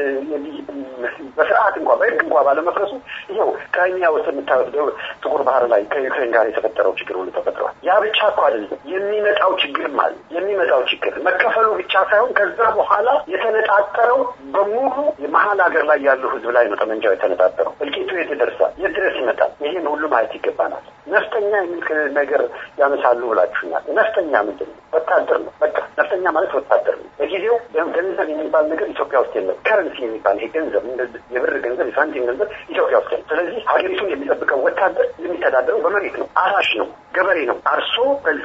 በስርዓት እንኳ በህግ እንኳ ባለመፍረሱ ይኸው ክራይሚያ ውስጥ የምታወስደው ጥቁር ባህር ላይ ከዩክሬን ጋር የተፈጠረው ችግር ሁሉ ተፈጥሯል። ያ ብቻ እኮ አይደለም የሚመጣው ችግርም አለ። የሚመጣው ችግር መከፈሉ ብቻ ሳይሆን ከዛ በኋላ የተነጣጠረው በሙሉ መሀል ሀገር ላይ ያለው ህዝብ ላይ ነው ጠመንጃው የተነጣጠረው። እልቂቱ የት ይደርሳል? የት ድረስ ይመጣል? ይህን ሁሉ ማየት ይገባናል። ነፍጠኛ የሚል ነገር ያነሳሉ ብላችሁኛል። ነፍጠኛ ምንድን ነው? ወታደር ነው። በቃ ነፍጠኛ ማለት ወታደር ነው። በጊዜው ገንዘብ የሚባል ነገር ኢትዮጵያ ውስጥ የለም። ከረንሲ የሚባል ይሄ ገንዘብ የብር ገንዘብ፣ የሳንቲም ገንዘብ ኢትዮጵያ ውስጥ የለም። ስለዚህ ሀገሪቱን የሚጠብቀው ወታደር የሚተዳደረው በመሬት ነው። አራሽ ነው፣ ገበሬ ነው። አርሶ ከዛ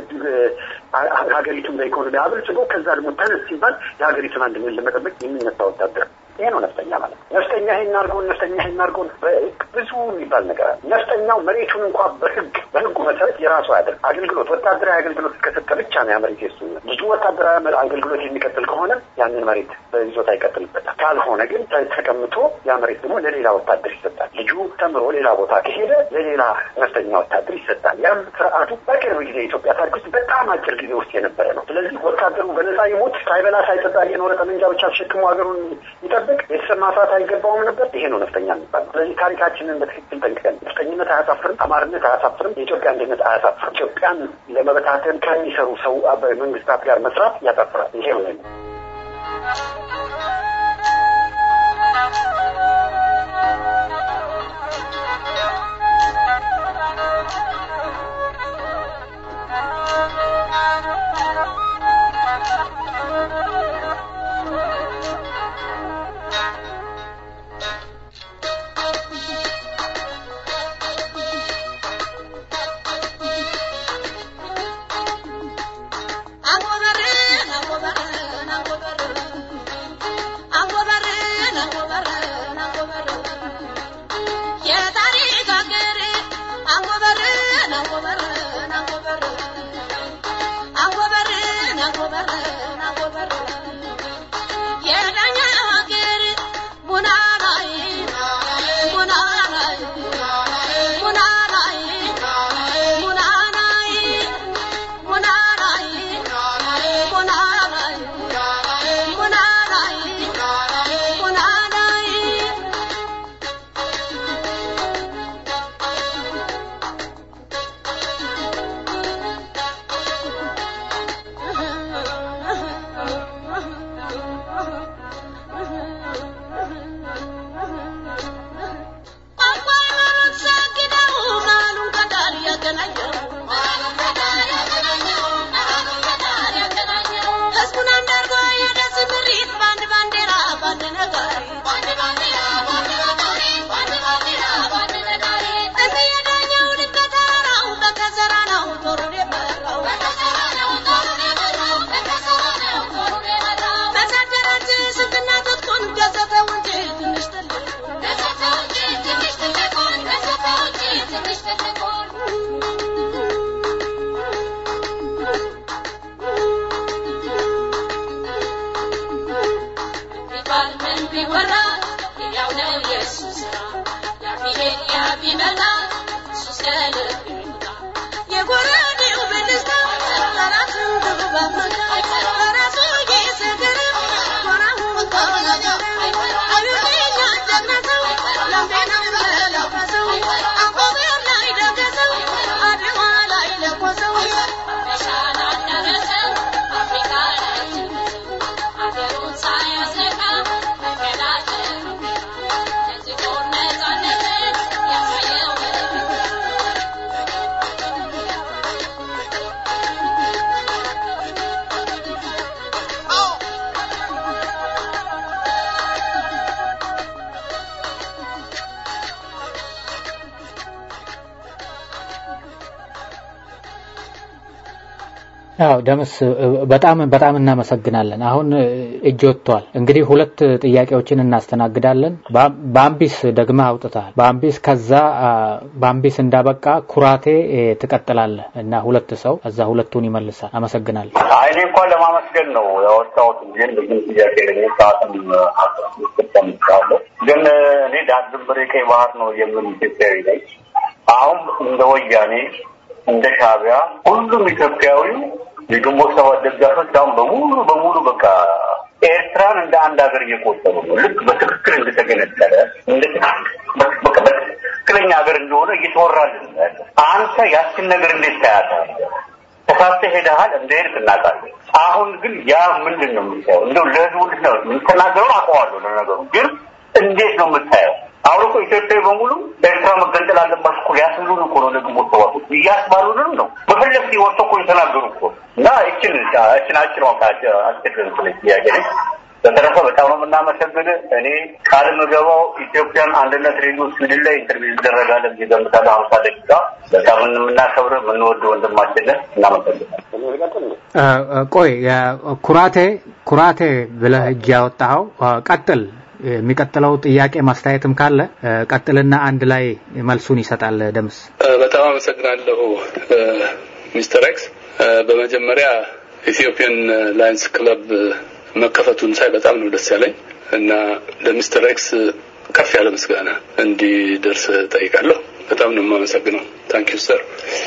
ሀገሪቱን በኢኮኖሚ አብልጽጎ ከዛ ደግሞ ተነስ ሲባል የሀገሪቱን አንድነት ለመጠበቅ የሚነሳ ወታደር ይሄ ነው ነፍጠኛ ማለት ነው። ነፍጠኛ ይሄን አድርጎን ነፍጠኛ ይሄን አድርጎን ብዙ የሚባል ነገር አለ። ነፍጠኛው መሬቱን እንኳ በህግ በህጉ መሰረት የራሱ ያደርግ አገልግሎት ወታደራዊ አገልግሎት እስከሰጠ ብቻ ነው ያ መሬት የሱ ልጁ ወታደራዊ አገልግሎት የሚቀጥል ከሆነ ያንን መሬት በይዞታ ይቀጥልበታል። ካልሆነ ግን ተቀምጦ ያ መሬት ደግሞ ለሌላ ወታደር ይሰጣል። ልጁ ተምሮ ሌላ ቦታ ከሄደ ለሌላ ነፍጠኛ ወታደር ይሰጣል። ያም ስርዓቱ በቅርብ ጊዜ የኢትዮጵያ ታሪክ ውስጥ በጣም አጭር ጊዜ ውስጥ የነበረ ነው። ስለዚህ ወታደሩ በነፃ ይሞት ሳይበላ ሳይጠጣ እየኖረ ጠመንጃ ብቻ ተሸክሞ ሀገሩን ይጠብቅ ቤተሰብ ማፍራት አይገባውም ነበር። ይሄ ነው ነፍጠኛ የሚባል ነው። ስለዚህ ታሪካችንን በትክክል ጠንቅቀን ነፍጠኝነት አያሳፍርም፣ አማርነት አያሳፍርም፣ የኢትዮጵያ አንድነት አያሳፍርም። ኢትዮጵያን ለመበታተን ከሚሰሩ ሰው መንግስታት ጋር መስራት ያሳፍራል። ይሄ ነው I'm አዎ ደምስ በጣም በጣም እናመሰግናለን። አሁን እጅ ወጥቷል። እንግዲህ ሁለት ጥያቄዎችን እናስተናግዳለን። በአምቢስ ደግመህ አውጥተሃል። በአምቢስ ከዛ በአምቢስ እንዳበቃ ኩራቴ ትቀጥላለህ እና ሁለት ሰው እዛ ሁለቱን ይመልሳል። አመሰግናለሁ። እኔ እንኳን ለማመስገን ነው ያወጣሁት ግን ብዙም ጥያቄ ለኝ ሰዓትም አስጠምጫለሁ። ግን እኔ ዳር ድንበሬ ቀይ ባህር ነው የምን ኢትዮጵያዊ ነኝ። አሁን እንደ ወያኔ እንደ ሻዕቢያ ሁሉም ኢትዮጵያዊ የግንቦት ሰባት ደጋፊዎች አሁን በሙሉ በሙሉ በቃ ኤርትራን እንደ አንድ ሀገር እየቆጠሩ ነው። ልክ በትክክል እንደተገነጠለ በቃ በትክክለኛ ሀገር እንደሆነ እየተወራልን ነው ያለ። አንተ ያችን ነገር እንዴት ታያታለህ? ተሳስተህ ሄደሃል፣ እንደሄድክ እናውቃለን። አሁን ግን ያ ምንድን ነው የምታየው? እንደው ለህዝቡ እንዴት ነው የምትናገረው? አውቀዋለሁ። ለነገሩ ግን እንዴት ነው የምታየው? አሁን እኮ ኢትዮጵያዊ በሙሉ ኤርትራ መገንጠል አለባት እኮ ሊያስብሉን እኮ ነው ለግንቦት ሰባት እያስባሉንም ነው። በፈለግ ወጥቶ እኮ የተናገሩ እኮ እና እችን እችን አጭር አስቸግረን ስለ ጥያቄ ነች። በተረፈ በጣም ነው የምናመሰግን። እኔ ቃል የምገባው ኢትዮጵያን አንድነት ሬዲዮ ስዊድን ላይ ኢንተርቪው ይደረጋለን ብዬ ገምታለሁ። ሀምሳ ደቂቃ በጣም የምናከብር የምንወድ ወንድማችንን እናመሰግናለን። ቆይ ኩራቴ ኩራቴ ብለህ እጅ ያወጣኸው ቀጥል። የሚቀጥለው ጥያቄ ማስተያየትም ካለ ቀጥልና አንድ ላይ መልሱን ይሰጣል ደምስ። በጣም አመሰግናለሁ ሚስተር ኤክስ። በመጀመሪያ ኢትዮጵያን ላይንስ ክለብ መከፈቱን ሳይ በጣም ነው ደስ ያለኝ እና ለሚስተር ኤክስ ከፍ ያለ ምስጋና እንዲደርስ ጠይቃለሁ። በጣም ነው የማመሰግነው። ታንኪዩ ሰር።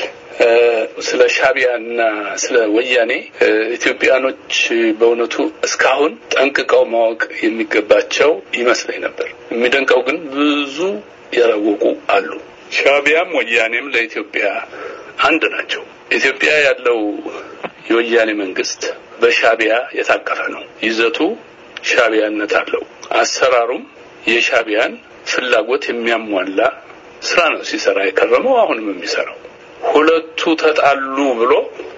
ስለ ሻቢያ እና ስለ ወያኔ ኢትዮጵያኖች በእውነቱ እስካሁን ጠንቅቀው ማወቅ የሚገባቸው ይመስለኝ ነበር። የሚደንቀው ግን ብዙ ያላወቁ አሉ። ሻቢያም ወያኔም ለኢትዮጵያ አንድ ናቸው። ኢትዮጵያ ያለው የወያኔ መንግስት በሻቢያ የታቀፈ ነው። ይዘቱ ሻቢያነት አለው። አሰራሩም የሻቢያን ፍላጎት የሚያሟላ ስራ ነው ሲሰራ የከረመው አሁንም የሚሰራው። ሁለቱ ተጣሉ ብሎ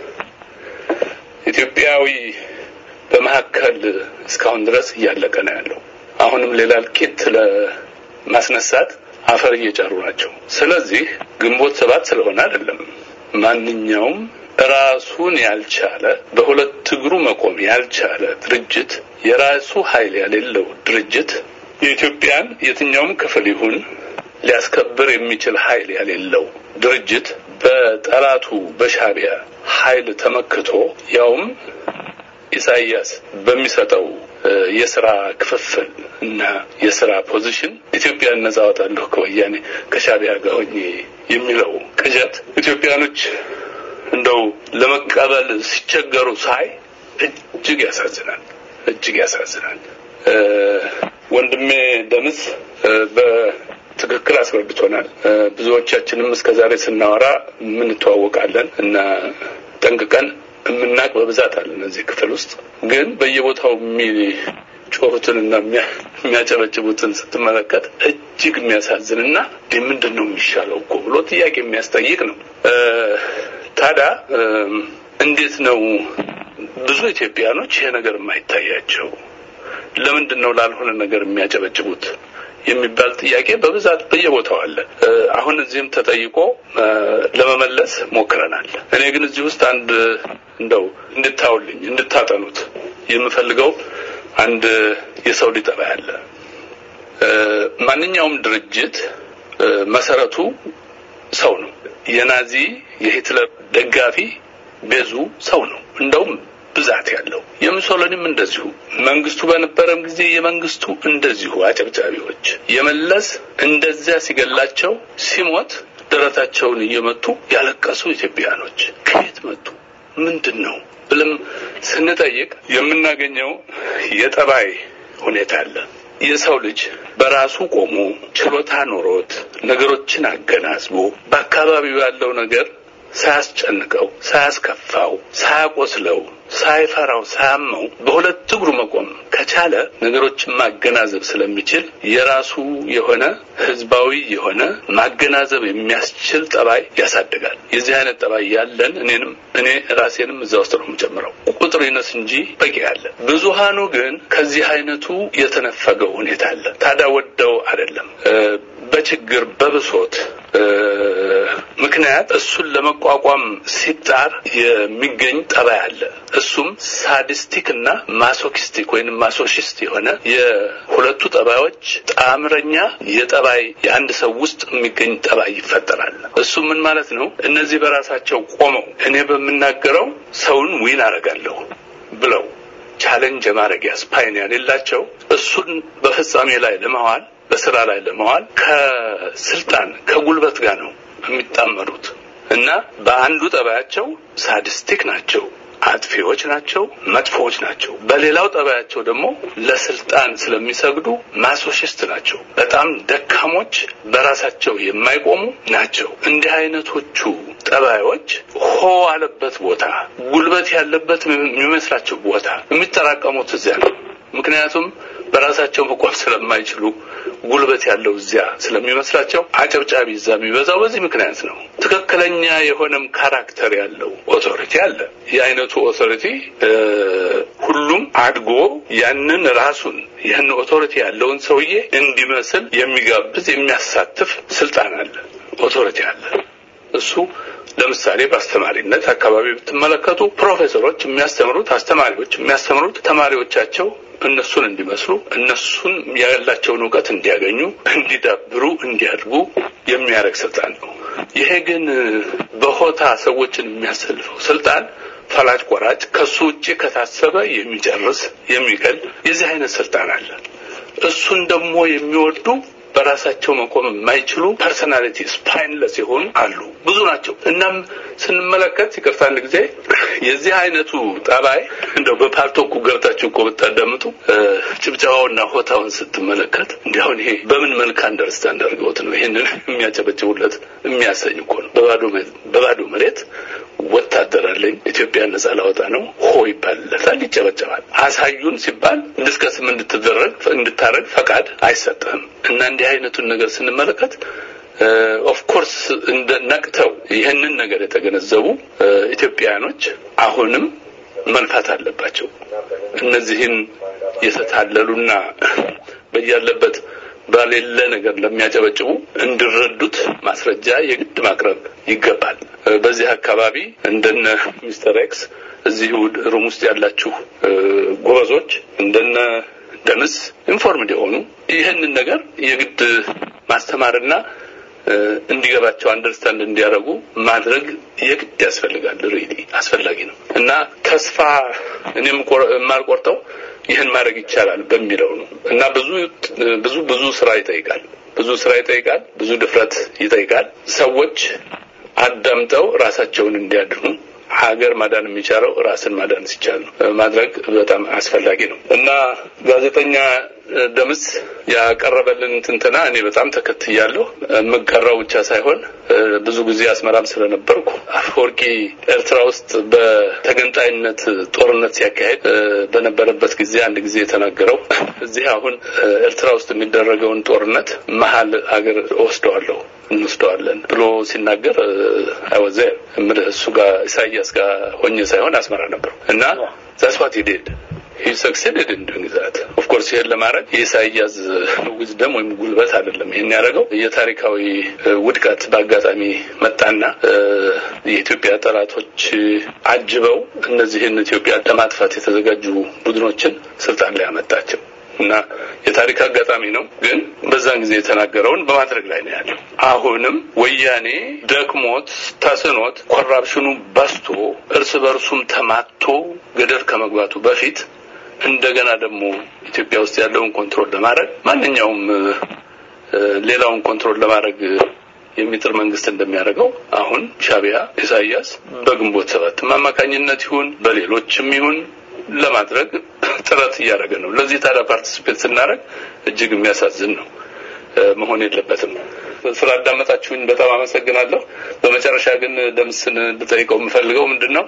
ኢትዮጵያዊ በመካከል እስካሁን ድረስ እያለቀ ነው ያለው። አሁንም ሌላ እልቂት ለማስነሳት አፈር እየጫሩ ናቸው። ስለዚህ ግንቦት ሰባት ስለሆነ አይደለም ማንኛውም ራሱን ያልቻለ በሁለት እግሩ መቆም ያልቻለ ድርጅት የራሱ ኃይል የሌለው ድርጅት የኢትዮጵያን የትኛውም ክፍል ይሁን ሊያስከብር የሚችል ኃይል የሌለው ድርጅት በጠላቱ በሻቢያ ኃይል ተመክቶ ያውም ኢሳይያስ በሚሰጠው የስራ ክፍፍል እና የስራ ፖዚሽን ኢትዮጵያን ነጻ አወጣለሁ ከወያኔ ከሻቢያ ጋር ሆኜ የሚለው ቅዠት ኢትዮጵያኖች እንደው ለመቀበል ሲቸገሩ ሳይ እጅግ ያሳዝናል፣ እጅግ ያሳዝናል። ወንድሜ ደምስ በትክክል አስረድቶናል። ብዙዎቻችንም እስከዛሬ ስናወራ የምንተዋወቃለን እና ጠንቅቀን የምናቅ በብዛት አለን እዚህ ክፍል ውስጥ ግን በየቦታው የሚጮሁትንና የሚያጨበጭቡትን ስትመለከት እጅግ የሚያሳዝንና ምንድን ነው የሚሻለው እኮ ብሎ ጥያቄ የሚያስጠይቅ ነው። ታዲያ እንዴት ነው ብዙ ኢትዮጵያኖች ይሄ ነገር የማይታያቸው? ለምንድን ነው ላልሆነ ነገር የሚያጨበጭቡት የሚባል ጥያቄ በብዛት በየቦታው አለ። አሁን እዚህም ተጠይቆ ለመመለስ ሞክረናል። እኔ ግን እዚህ ውስጥ አንድ እንደው እንድታውልኝ እንድታጠኑት የምፈልገው አንድ የሰው ሊጠባ ያለ ማንኛውም ድርጅት መሰረቱ ሰው ነው። የናዚ የሂትለር ደጋፊ ቤዙ ሰው ነው። እንደውም ብዛት ያለው የሙሶሊኒም እንደዚሁ መንግስቱ በነበረም ጊዜ የመንግስቱ እንደዚሁ አጨብጫቢዎች የመለስ እንደዚያ ሲገላቸው ሲሞት ደረታቸውን እየመቱ ያለቀሱ ኢትዮጵያኖች ከየት መጡ? ምንድን ነው ብለም ስንጠይቅ የምናገኘው የጠባይ ሁኔታ አለ። የሰው ልጅ በራሱ ቆሞ ችሎታ ኖሮት ነገሮችን አገናዝቦ በአካባቢው ያለው ነገር ሳያስጨንቀው፣ ሳያስከፋው፣ ሳያቆስለው፣ ሳይፈራው፣ ሳያመው በሁለት እግሩ መቆም ከቻለ ነገሮችን ማገናዘብ ስለሚችል የራሱ የሆነ ህዝባዊ የሆነ ማገናዘብ የሚያስችል ጠባይ ያሳድጋል። የዚህ አይነት ጠባይ ያለን እኔንም እኔ ራሴንም እዛ ውስጥ ነው የምጨምረው። ቁጥር ይነስ እንጂ በቂ አለ። ብዙሃኑ ግን ከዚህ አይነቱ የተነፈገው ሁኔታ አለ። ታዲያ ወደው አይደለም በችግር በብሶት ምክንያት እሱን ለመቋቋም ሲጣር የሚገኝ ጠባይ አለ። እሱም ሳዲስቲክ እና ማሶኪስቲክ ወይም ማሶሺስት የሆነ የሁለቱ ጠባዮች ጣምረኛ የጠባይ የአንድ ሰው ውስጥ የሚገኝ ጠባይ ይፈጠራል። እሱ ምን ማለት ነው? እነዚህ በራሳቸው ቆመው እኔ በምናገረው ሰውን ዊን አደርጋለሁ ብለው ቻሌንጅ የማድረጊያ ስፓይን የሌላቸው እሱን በፍጻሜ ላይ ለመዋል በስራ ላይ ለመዋል ከስልጣን ከጉልበት ጋር ነው የሚጣመሩት እና በአንዱ ጠባያቸው ሳዲስቲክ ናቸው፣ አጥፊዎች ናቸው፣ መጥፎዎች ናቸው። በሌላው ጠባያቸው ደግሞ ለስልጣን ስለሚሰግዱ ማሶሺስት ናቸው፣ በጣም ደካሞች፣ በራሳቸው የማይቆሙ ናቸው። እንዲህ አይነቶቹ ጠባዮች ሆ አለበት ቦታ ጉልበት ያለበት የሚመስላቸው ቦታ የሚጠራቀሙት እዚያ ነው። ምክንያቱም በራሳቸው መቆም ስለማይችሉ ጉልበት ያለው እዚያ ስለሚመስላቸው አጨብጫቢ እዛ የሚበዛው በዚህ ምክንያት ነው። ትክክለኛ የሆነም ካራክተር ያለው ኦቶሪቲ አለ። የአይነቱ ኦቶሪቲ ሁሉም አድጎ ያንን ራሱን ያን ኦቶሪቲ ያለውን ሰውዬ እንዲመስል የሚጋብዝ የሚያሳትፍ ስልጣን አለ፣ ኦቶሪቲ አለ። እሱ ለምሳሌ በአስተማሪነት አካባቢ ብትመለከቱ ፕሮፌሰሮች የሚያስተምሩት አስተማሪዎች የሚያስተምሩት ተማሪዎቻቸው እነሱን እንዲመስሉ እነሱን ያላቸውን እውቀት እንዲያገኙ፣ እንዲዳብሩ፣ እንዲያድጉ የሚያደርግ ስልጣን ነው። ይሄ ግን በሆታ ሰዎችን የሚያሰልፈው ስልጣን ፈላጭ ቆራጭ፣ ከሱ ውጭ ከታሰበ የሚጨርስ የሚገል የዚህ አይነት ስልጣን አለ። እሱን ደግሞ የሚወዱ በራሳቸው መቆም የማይችሉ ፐርሰናሊቲ ስፓይንለስ የሆኑ አሉ፣ ብዙ ናቸው። እናም ስንመለከት ይቅርታ አንድ ጊዜ የዚህ አይነቱ ጠባይ እንደው በፓርቶኩ ገብታችሁ እኮ ብታዳምጡ ጭብጨባውና ሆታውን ስትመለከት እንዲያሁን ይሄ በምን መልክ አንደርስታንድ አድርገውት ነው ይሄንን የሚያጨበጭቡለት የሚያሰኝ እኮ ነው። በባዶ መሬት ወታደር አለኝ ኢትዮጵያን ነጻ ላወጣ ነው ሆ ይባልለታል፣ ይጨበጨባል። አሳዩን ሲባል ዲስከስም እንድትደረግ እንድታረግ ፈቃድ አይሰጥህም። እና እንዲህ አይነቱን ነገር ስንመለከት ኦፍ ኮርስ እንደ ነቅተው ይህንን ነገር የተገነዘቡ ኢትዮጵያውያኖች አሁንም መንፋት አለባቸው። እነዚህን የተታለሉና በያለበት ባሌለ ነገር ለሚያጨበጭቡ እንዲረዱት ማስረጃ የግድ ማቅረብ ይገባል። በዚህ አካባቢ እንደነ ሚስተር ኤክስ እዚህ ሩም ውስጥ ያላችሁ ጎበዞች እንደነ ደምስ ኢንፎርምድ የሆኑ ይህንን ነገር የግድ ማስተማርና እንዲገባቸው አንደርስታንድ እንዲያደርጉ ማድረግ የግድ ያስፈልጋል። ሪሊ አስፈላጊ ነው እና ተስፋ እኔም የማልቆርጠው ይህን ማድረግ ይቻላል በሚለው ነው እና ብዙ ብዙ ብዙ ስራ ይጠይቃል። ብዙ ስራ ይጠይቃል። ብዙ ድፍረት ይጠይቃል። ሰዎች አዳምጠው ራሳቸውን እንዲያድኑ ሀገር ማዳን የሚቻለው ራስን ማዳን ሲቻል ነው ማድረግ በጣም አስፈላጊ ነው እና ጋዜጠኛ ደምስ ያቀረበልን ትንተና እኔ በጣም ተከትያለሁ። የምቀራው ብቻ ሳይሆን ብዙ ጊዜ አስመራም ስለነበርኩ አፈወርቂ ኤርትራ ውስጥ በተገንጣይነት ጦርነት ሲያካሄድ በነበረበት ጊዜ አንድ ጊዜ የተናገረው እዚህ አሁን ኤርትራ ውስጥ የሚደረገውን ጦርነት መሀል አገር ወስደዋለሁ እንወስደዋለን ብሎ ሲናገር አይወዘ እምልህ እሱ ጋር ኢሳያስ ጋር ሆኜ ሳይሆን አስመራ ነበሩ እና ዛስ ዋት ዲድ ሂ ሰክሲድድ ኢን ዱይንግ ዛት ኦፍ ኮርስ ይሄን ለማድረግ የኢሳያስ ዊዝደም ወይም ጉልበት አይደለም ይሄን ያደረገው የታሪካዊ ውድቀት በአጋጣሚ መጣና የኢትዮጵያ ጠላቶች አጅበው እነዚህን ኢትዮጵያ ለማጥፋት የተዘጋጁ ቡድኖችን ስልጣን ላይ አመጣቸው እና የታሪክ አጋጣሚ ነው። ግን በዛን ጊዜ የተናገረውን በማድረግ ላይ ነው ያለው። አሁንም ወያኔ ደክሞት ተስኖት ኮራፕሽኑ በስቶ እርስ በርሱም ተማቶ ገደል ከመግባቱ በፊት እንደገና ደግሞ ኢትዮጵያ ውስጥ ያለውን ኮንትሮል ለማድረግ ማንኛውም ሌላውን ኮንትሮል ለማድረግ የሚጥር መንግስት እንደሚያደርገው አሁን ሻቢያ ኢሳያስ በግንቦት ሰባት አማካኝነት ይሁን በሌሎችም ይሁን ለማድረግ ጥረት እያደረገ ነው። ለዚህ ታዲያ ፓርቲሲፔት ስናደርግ እጅግ የሚያሳዝን ነው፣ መሆን የለበትም። ስላዳመጣችሁኝ በጣም አመሰግናለሁ። በመጨረሻ ግን ደምስን ልጠይቀው የምፈልገው ምንድን ነው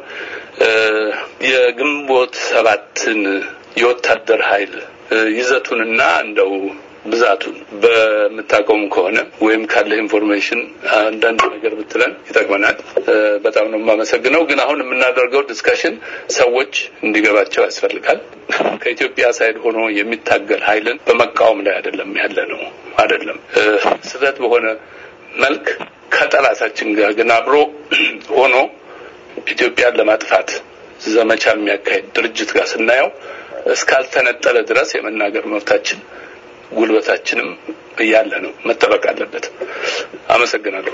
የግንቦት ሰባትን የወታደር ኃይል ይዘቱንና እንደው ብዛቱን በምታውቀውም ከሆነ ወይም ካለ ኢንፎርሜሽን አንዳንድ ነገር ብትለን ይጠቅመናል። በጣም ነው የማመሰግነው። ግን አሁን የምናደርገው ዲስከሽን ሰዎች እንዲገባቸው ያስፈልጋል። ከኢትዮጵያ ሳይድ ሆኖ የሚታገል ኃይልን በመቃወም ላይ አይደለም ያለ ነው አይደለም ስህተት በሆነ መልክ ከጠላታችን ጋር ግን አብሮ ሆኖ ኢትዮጵያን ለማጥፋት ዘመቻ የሚያካሄድ ድርጅት ጋር ስናየው እስካልተነጠለ ድረስ የመናገር መብታችን ጉልበታችንም እያለ ነው መጠበቅ አለበት። አመሰግናለሁ።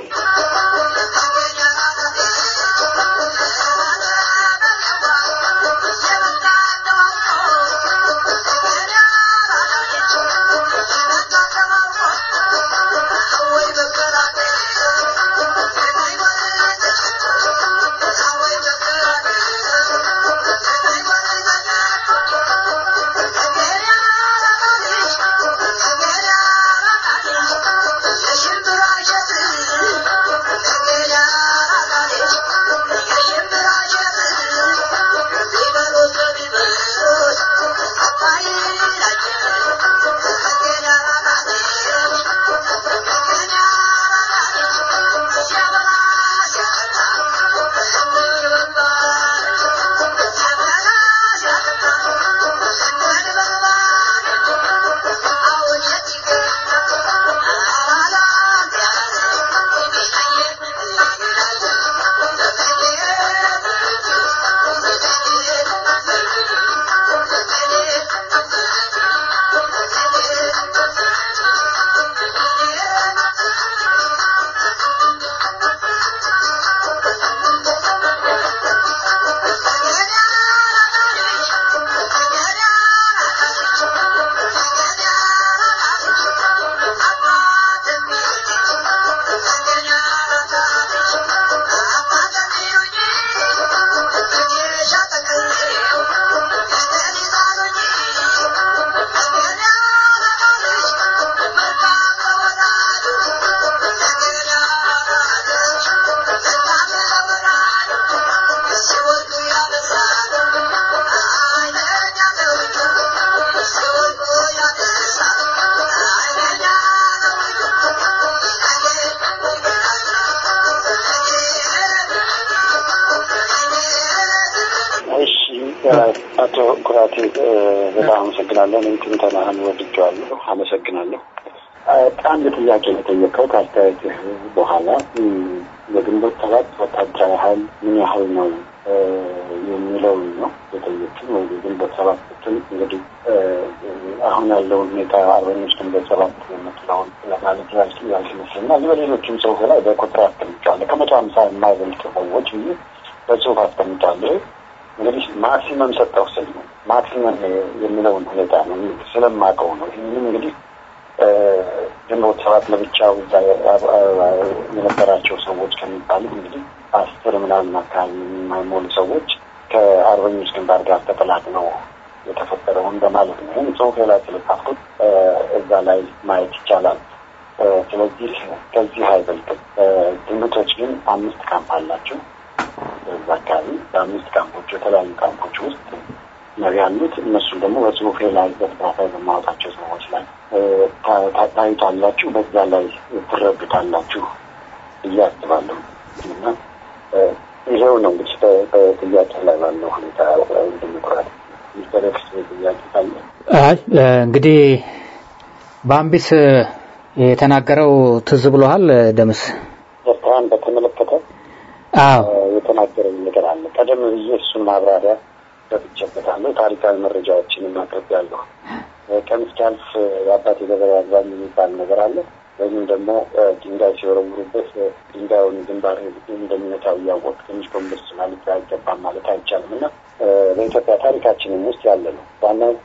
አቶ ኩራቴ በጣም አመሰግናለሁ። እኔም ትንተናህን ወድጀዋለሁ። አመሰግናለሁ። አንድ ጥያቄ የጠየቀው ከአስተያየትህ በኋላ የግንቦት ሰባት ወታደራዊ ኃይል ምን ያህል ነው የሚለውን ነው የጠየቅን። ወይ የግንቦት ሰባት ስትል እንግዲህ አሁን ያለውን ሁኔታ አርበኞች ግንቦት ሰባት የምትለውን ለማለት ያልስመስልና በሌሎችም ጽሁፍ ላይ በቁጥር አስቀምጫለሁ። ከመቶ ሀምሳ የማይበልጡ ሰዎች ብዬ በጽሁፍ አስቀምጫለሁ። እንግዲህ ማክሲመም ሰጠው ስል ነው ማክሲመም የሚለውን ሁኔታ ነው ስለማውቀው ነው። ይህንም እንግዲህ ግንቦት ሰባት ለብቻው የነበራቸው ሰዎች ከሚባሉ እንግዲህ አስር ምናምን አካባቢ የማይሞሉ ሰዎች ከአርበኞች ግንባር ጋር ተቀላቅለው የተፈጠረውን በማለት ነው። ይህም ጽሁፌ ላይ ስለጻፍኩት እዛ ላይ ማየት ይቻላል። ስለዚህ ከዚህ አይበልጥም። ግምቶች ግን አምስት ካምፕ አላቸው። በዛ አካባቢ በአምስት ካምፖች የተለያዩ ካምፖች ውስጥ ነው ያሉት። እነሱም ደግሞ በጽሁፌ ላይ በተከታታይ በማወጣቸው ሰዎች ላይ ታዩታላችሁ፣ በዛ ላይ ትረዱታላችሁ ብዬ አስባለሁ እና ይሄው ነው እንግዲህ በጥያቄ ላይ ባለው ሁኔታ እንደሚቆራል ሚስተር ኤክስ ጥያቄ ካለ እንግዲህ በአምቢስ የተናገረው ትዝ ብሎሃል ደምስ? ኤርትራን በተመለከተ አዎ የተናገረኝ ነገር አለ። ቀደም ብዬ እሱን ማብራሪያ ሰጥቼበታለሁ። ታሪካዊ መረጃዎችንም አቅርቤያለሁ። ቀን እስኪያልፍ የአባቴ ገበሬ አግባኝ የሚባል ነገር አለ። ወይም ደግሞ ድንጋይ ሲወረውሩበት ድንጋዩን ግንባር እንደሚመታው እያወቅ ትንሽ ጎንበስ ማለት አይገባም ማለት አይቻልም እና በኢትዮጵያ ታሪካችንም ውስጥ ያለ ነው። ዋናው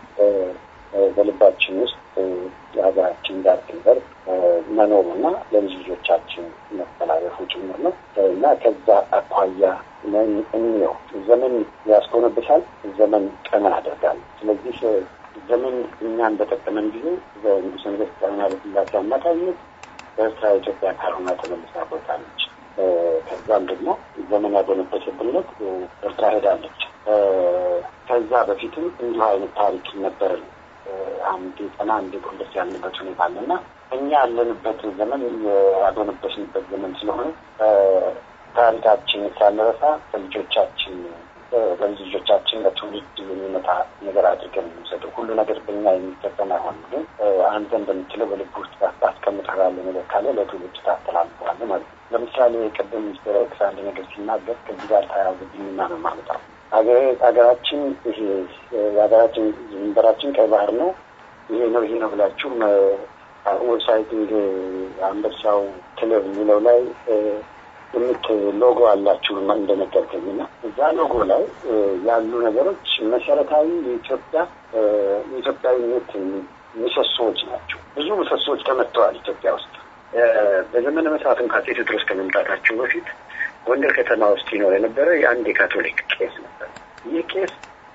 በልባችን ውስጥ የሀገራችን ዳር ድንበር መኖሩ እና ለልጅ ልጆቻችን መተላለፉ ጭምር ነው እና ከዛ አኳያ እንየው። ዘመን ያስኮነብሳል፣ ዘመን ቀና ያደርጋል። ስለዚህ ዘመን እኛን በጠቀመን ጊዜ በንጉሠ ነገሥት ጣና ኃይለሥላሴ አማካኝነት በኤርትራ ኢትዮጵያ ካልሆና ተመልሳ ቦታለች። ከዛም ደግሞ ዘመን ያጎነበሰብነት ኤርትራ ሄዳለች። ከዛ በፊትም እንዲሁ አይነት ታሪክ ነበርን። አንድ ቀና አንድ ጎንበስ ያልንበት ሁኔታ አለ እና እኛ ያለንበት ዘመን ያልሆነበሽንበት ዘመን ስለሆነ ታሪካችን ሳንረሳ በልጆቻችን በልጅ ልጆቻችን ለትውልድ የሚመጣ ነገር አድርገን የምንሰጠው ሁሉ ነገር በኛ የሚፈጸም አይሆንም። ግን አንተ እንደምትለው በልብ ውስጥ ታስቀምጠው ያለ ነገር ካለ ለትውልድ ታስተላልፈዋለህ ማለት ነው። ለምሳሌ ቅድም ሚስተር ኤክስ አንድ ነገር ሲናገር ከዚህ ጋር ተያያዘብኝና ነው የማመጣው። ሀገራችን ይሄ የሀገራችን ድንበራችን ቀይ ባህር ነው። ይሄ ነው ይሄ ነው ብላችሁ ዌብሳይት አንበሳው ክለብ የሚለው ላይ የምት ሎጎ አላችሁ እንደነገርከኝ እና እዛ ሎጎ ላይ ያሉ ነገሮች መሰረታዊ የኢትዮጵያ የኢትዮጵያዊነት ምሰሶዎች ናቸው። ብዙ ምሰሶዎች ተመትተዋል ኢትዮጵያ ውስጥ። በዘመነ መሳፍንት አፄ ቴዎድሮስ ከመምጣታቸው በፊት ጎንደር ከተማ ውስጥ ይኖር የነበረ የአንድ የካቶሊክ ቄስ ነበር። ይህ ቄስ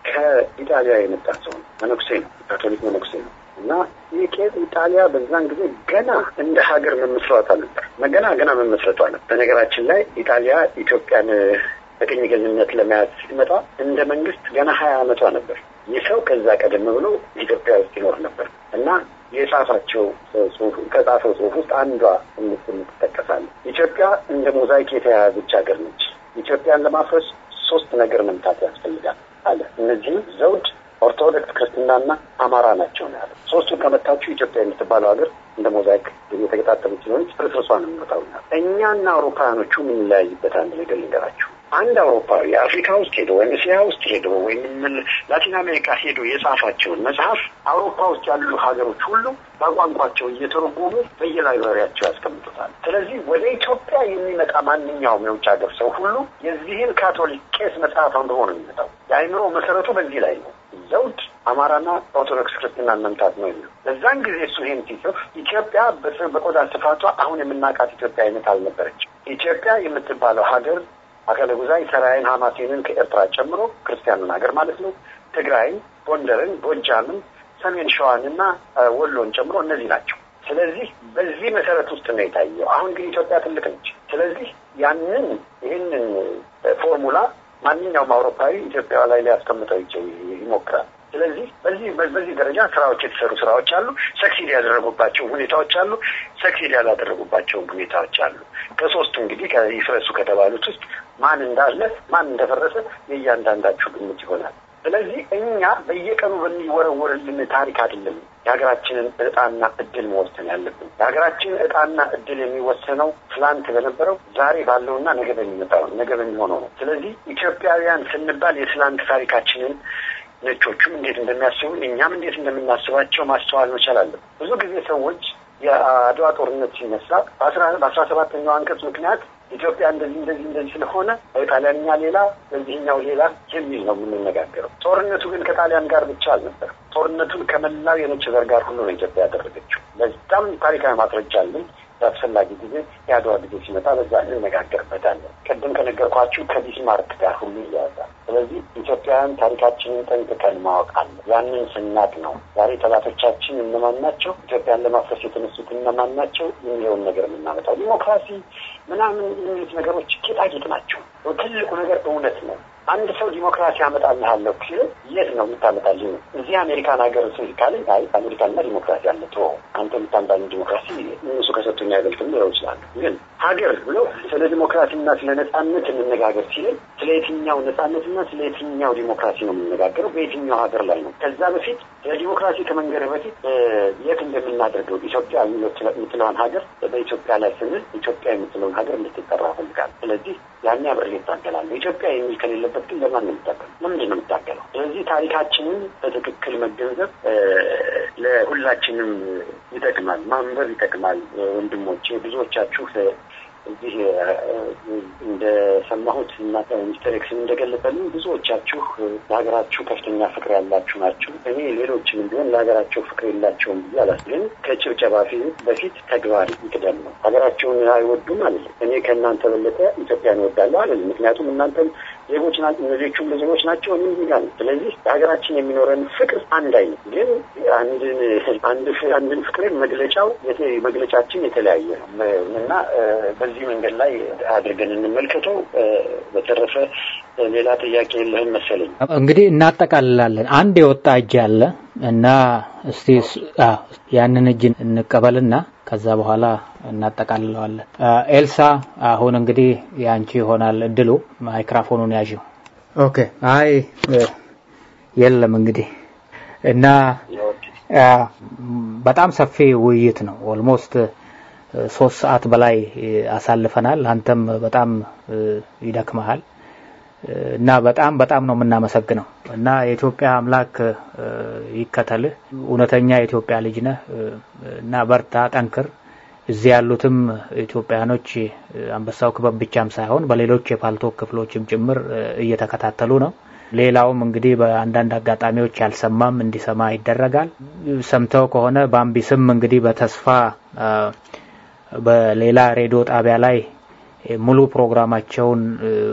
ከኢጣሊያ የመጣ ሰው ነው። መነኩሴ ነው። ካቶሊክ መነኩሴ ነው እና ይህ ቄስ ኢጣሊያ በዛን ጊዜ ገና እንደ ሀገር መመስረቷ ነበር። ገና ገና መመስረቷ ነበር። በነገራችን ላይ ኢጣሊያ ኢትዮጵያን በቅኝ ገዥነት ለመያዝ ስትመጣ እንደ መንግስት ገና ሀያ አመቷ ነበር። ይህ ሰው ከዛ ቀደም ብሎ ኢትዮጵያ ውስጥ ይኖር ነበር እና የጻፋቸው ጽሁፍ ከጻፈው ጽሁፍ ውስጥ አንዷ ትጠቀሳለች። ኢትዮጵያ እንደ ሞዛይክ የተያያዘች ሀገር ነች። ኢትዮጵያን ለማፍረስ ሶስት ነገር መምታት ያስፈልጋል አለ። እነዚህም ዘውድ፣ ኦርቶዶክስ ክርስትናና አማራ ናቸው ነው ያለው። ሶስቱን ከመታችሁ ኢትዮጵያ የምትባለው ሀገር እንደ ሞዛይክ የተገጣጠመች ስለሆነች ፍርስርሷ ነው የሚመጣው። እኛና አውሮፓውያኖቹ የምንለያይበት አንድ ነገር ልንገራችሁ። አንድ አውሮፓዊ አፍሪካ ውስጥ ሄዶ ወይም እስያ ውስጥ ሄዶ ወይም ላቲን አሜሪካ ሄዶ የጻፋቸውን መጽሐፍ አውሮፓ ውስጥ ያሉ ሀገሮች ሁሉ በቋንቋቸው እየተረጎሙ በየላይብራሪያቸው ያስቀምጡታል። ስለዚህ ወደ ኢትዮጵያ የሚመጣ ማንኛውም የውጭ ሀገር ሰው ሁሉ የዚህን ካቶሊክ ቄስ መጽሐፍ አንብቦ ነው የሚመጣው። የአእምሮ መሰረቱ በዚህ ላይ ነው። ዘውድ አማራና ኦርቶዶክስ ክርስትናን መምታት ነው የሚለው። በዛን ጊዜ እሱ ይህን ሲጽፍ ኢትዮጵያ በቆዳ ስፋቷ አሁን የምናውቃት ኢትዮጵያ አይነት አልነበረች። ኢትዮጵያ የምትባለው ሀገር አከለ ጉዛይ ሰራይን፣ ሀማሴንን ከኤርትራ ጨምሮ ክርስቲያኑን ሀገር ማለት ነው። ትግራይን፣ ጎንደርን፣ ጎጃምን፣ ሰሜን ሸዋንና ወሎን ጨምሮ እነዚህ ናቸው። ስለዚህ በዚህ መሰረት ውስጥ ነው የታየው። አሁን ግን ኢትዮጵያ ትልቅ ነች። ስለዚህ ያንን ይህንን ፎርሙላ ማንኛውም አውሮፓዊ ኢትዮጵያ ላይ ሊያስቀምጠው ይሞክራል። ስለዚህ በዚህ በዚህ ደረጃ ስራዎች የተሰሩ ስራዎች አሉ። ሰክሲድ ያደረጉባቸው ሁኔታዎች አሉ። ሰክሲድ ያላደረጉባቸው ሁኔታዎች አሉ። ከሶስቱ እንግዲህ ይፍረሱ ከተባሉት ውስጥ ማን እንዳለ ማን እንደፈረሰ የእያንዳንዳችሁ ግምት ይሆናል። ስለዚህ እኛ በየቀኑ በሚወረወርልን ታሪክ አይደለም የሀገራችንን እጣና እድል መወሰን ያለብን። የሀገራችን እጣና እድል የሚወሰነው ትላንት በነበረው ዛሬ ባለውና ነገ በሚመጣው ነገ በሚሆነው ነው። ስለዚህ ኢትዮጵያውያን ስንባል የትላንት ታሪካችንን ነጮቹም እንዴት እንደሚያስቡ እኛም እንዴት እንደምናስባቸው ማስተዋል መቻል አለብን። ብዙ ጊዜ ሰዎች የአድዋ ጦርነት ሲነሳ በአስራ ሰባተኛው አንቀጽ ምክንያት ኢትዮጵያ እንደዚህ እንደዚህ እንደዚህ ስለሆነ በጣሊያንኛ ሌላ በዚህኛው ሌላ የሚል ነው የምንነጋገረው። ጦርነቱ ግን ከጣሊያን ጋር ብቻ አልነበር። ጦርነቱን ከመላው የነጭ ዘር ጋር ሁሉ ነው ኢትዮጵያ ያደረገችው። በጣም ታሪካዊ ማስረጃ አለን። በአስፈላጊ ጊዜ የአድዋ ጊዜ ሲመጣ በዛ እንነጋገርበታለን። ቅድም ከነገርኳችሁ ከቢስማርክ ጋር ሁሉ ይያዛል። ስለዚህ ኢትዮጵያውያን ታሪካችንን ጠንቅቀን ማወቅ አለ። ያንን ስናቅ ነው ዛሬ ጠላቶቻችን እነማን ናቸው፣ ኢትዮጵያን ለማፍረስ የተነሱት እነማን ናቸው የሚለውን ነገር የምናመጣው። ዲሞክራሲ ምናምን የሚሉት ነገሮች ጌጣጌጥ ናቸው። ትልቁ ነገር እውነት ነው። አንድ ሰው ዲሞክራሲ አመጣልሃለሁ ሲል የት ነው የምታመጣልኝ? እዚህ አሜሪካን ሀገር ስ ካለኝ አይ አሜሪካንና ዲሞክራሲ አለ ቶ አንተ የምታምጣልኝ ዲሞክራሲ እነሱ ከሰጡኝ አይበልጥም ሊለው ይችላሉ። ግን ሀገር ብሎ ስለ ዲሞክራሲና ስለ ነጻነት እንነጋገር ሲል ስለ የትኛው ነጻነትና ስለ የትኛው ዲሞክራሲ ነው የምንነጋገረው? በየትኛው ሀገር ላይ ነው? ከዛ በፊት ስለ ዲሞክራሲ ከመንገር በፊት የት እንደምናደርገው ኢትዮጵያ የምትለውን ሀገር በኢትዮጵያ ላይ ስንል ኢትዮጵያ የምትለውን ሀገር እንድትጠራ እፈልጋለሁ። ስለዚህ ያኔ አብሬ እታገላለሁ። ኢትዮጵያ የሚል ከሌለበት ግን ለማን ነው የምታገለው? ለምንድን ነው የምታገለው? ስለዚህ ታሪካችንን በትክክል መገንዘብ ለሁላችንም ይጠቅማል፣ ማንበብ ይጠቅማል። ወንድሞቼ ብዙዎቻችሁ እዚህ እንደሰማሁት እና ሚስተር ኤክስን እንደገለጸልኝ ብዙዎቻችሁ ለሀገራችሁ ከፍተኛ ፍቅር ያላችሁ ናችሁ። እኔ ሌሎችንም ቢሆን ለሀገራቸው ፍቅር የላቸውም ብዬ አላስ ግን ከጭብጨባ በፊት ተግባር ይቅደም ነው። ሀገራቸውን አይወዱም አለ። እኔ ከእናንተ በለጠ ኢትዮጵያን እወዳለሁ አለ። ምክንያቱም እናንተም ዜጎች ናቸው፣ እነዚዎቹም ዜጎች ናቸው። እኔም ዜጋ ነው። ስለዚህ ለሀገራችን የሚኖረን ፍቅር አንድ አይነት ግን አንድን አንድን ፍቅርን መግለጫው መግለጫችን የተለያየ ነው እና በዚህ መንገድ ላይ አድርገን እንመልከተው። በተረፈ ሌላ ጥያቄ የለህም መሰለኝ። እንግዲህ እናጠቃልላለን። አንድ የወጣ እጅ አለ እና እስቲ ያንን እጅ እንቀበልና ከዛ በኋላ እናጠቃልለዋለን። ኤልሳ አሁን እንግዲህ የአንቺ ይሆናል እድሉ። ማይክራፎኑን ያዥው። ኦኬ። አይ የለም እንግዲህ እና በጣም ሰፊ ውይይት ነው። ኦልሞስት ሶስት ሰዓት በላይ አሳልፈናል። አንተም በጣም ይደክመሃል እና በጣም በጣም ነው የምናመሰግነው እና የኢትዮጵያ አምላክ ይከተልህ። እውነተኛ የኢትዮጵያ ልጅ ነህ እና በርታ፣ ጠንክር። እዚህ ያሉትም ኢትዮጵያኖች አንበሳው ክበብ ብቻም ሳይሆን በሌሎች የፓልቶክ ክፍሎችም ጭምር እየተከታተሉ ነው። ሌላውም እንግዲህ በአንዳንድ አጋጣሚዎች ያልሰማም እንዲሰማ ይደረጋል። ሰምተው ከሆነ በአምቢስም እንግዲህ በተስፋ በሌላ ሬዲዮ ጣቢያ ላይ ሙሉ ፕሮግራማቸውን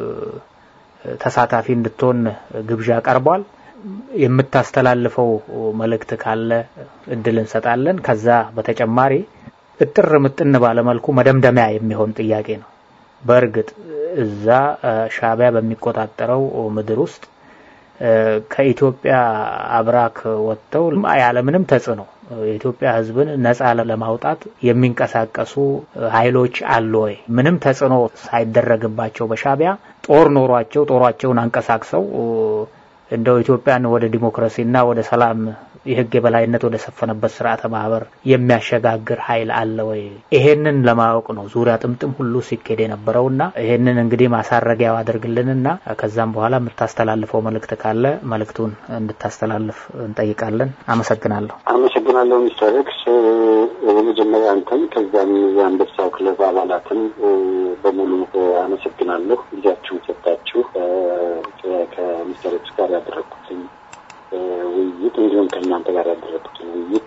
ተሳታፊ እንድትሆን ግብዣ ቀርቧል። የምታስተላልፈው መልእክት ካለ እድል እንሰጣለን። ከዛ በተጨማሪ እጥር ምጥን ባለመልኩ መደምደሚያ የሚሆን ጥያቄ ነው። በእርግጥ እዛ ሻዕቢያ በሚቆጣጠረው ምድር ውስጥ ከኢትዮጵያ አብራክ ወጥተው ያለምንም ተጽዕኖ የኢትዮጵያ ሕዝብን ነጻ ለማውጣት የሚንቀሳቀሱ ኃይሎች አሉ ወይ? ምንም ተጽዕኖ ሳይደረግባቸው በሻዕቢያ ጦር ኖሯቸው ጦሯቸውን አንቀሳቅሰው እንደው ኢትዮጵያን ወደ ዲሞክራሲና ወደ ሰላም የህግ የበላይነት ወደ ሰፈነበት ስርዓተ ማህበር የሚያሸጋግር ኃይል አለ ወይ? ይሄንን ለማወቅ ነው ዙሪያ ጥምጥም ሁሉ ሲኬድ የነበረውና ይሄንን እንግዲህ ማሳረጊያው አድርግልንና ከዛም በኋላ የምታስተላልፈው መልእክት ካለ መልእክቱን እንድታስተላልፍ እንጠይቃለን። አመሰግናለሁ። አመሰግናለሁ ሚስተር ኤክስ። በመጀመሪያ አንተም ከዛም የአንበሳው ክለብ አባላትን በሙሉ አመሰግናለሁ። ጊዜያችሁን ሰጣችሁ ከሚስተር ኤክስ ጋር ያደረግኩትን ውይይት እንዲሁም ከእናንተ ጋር ያደረግኩትን ውይይት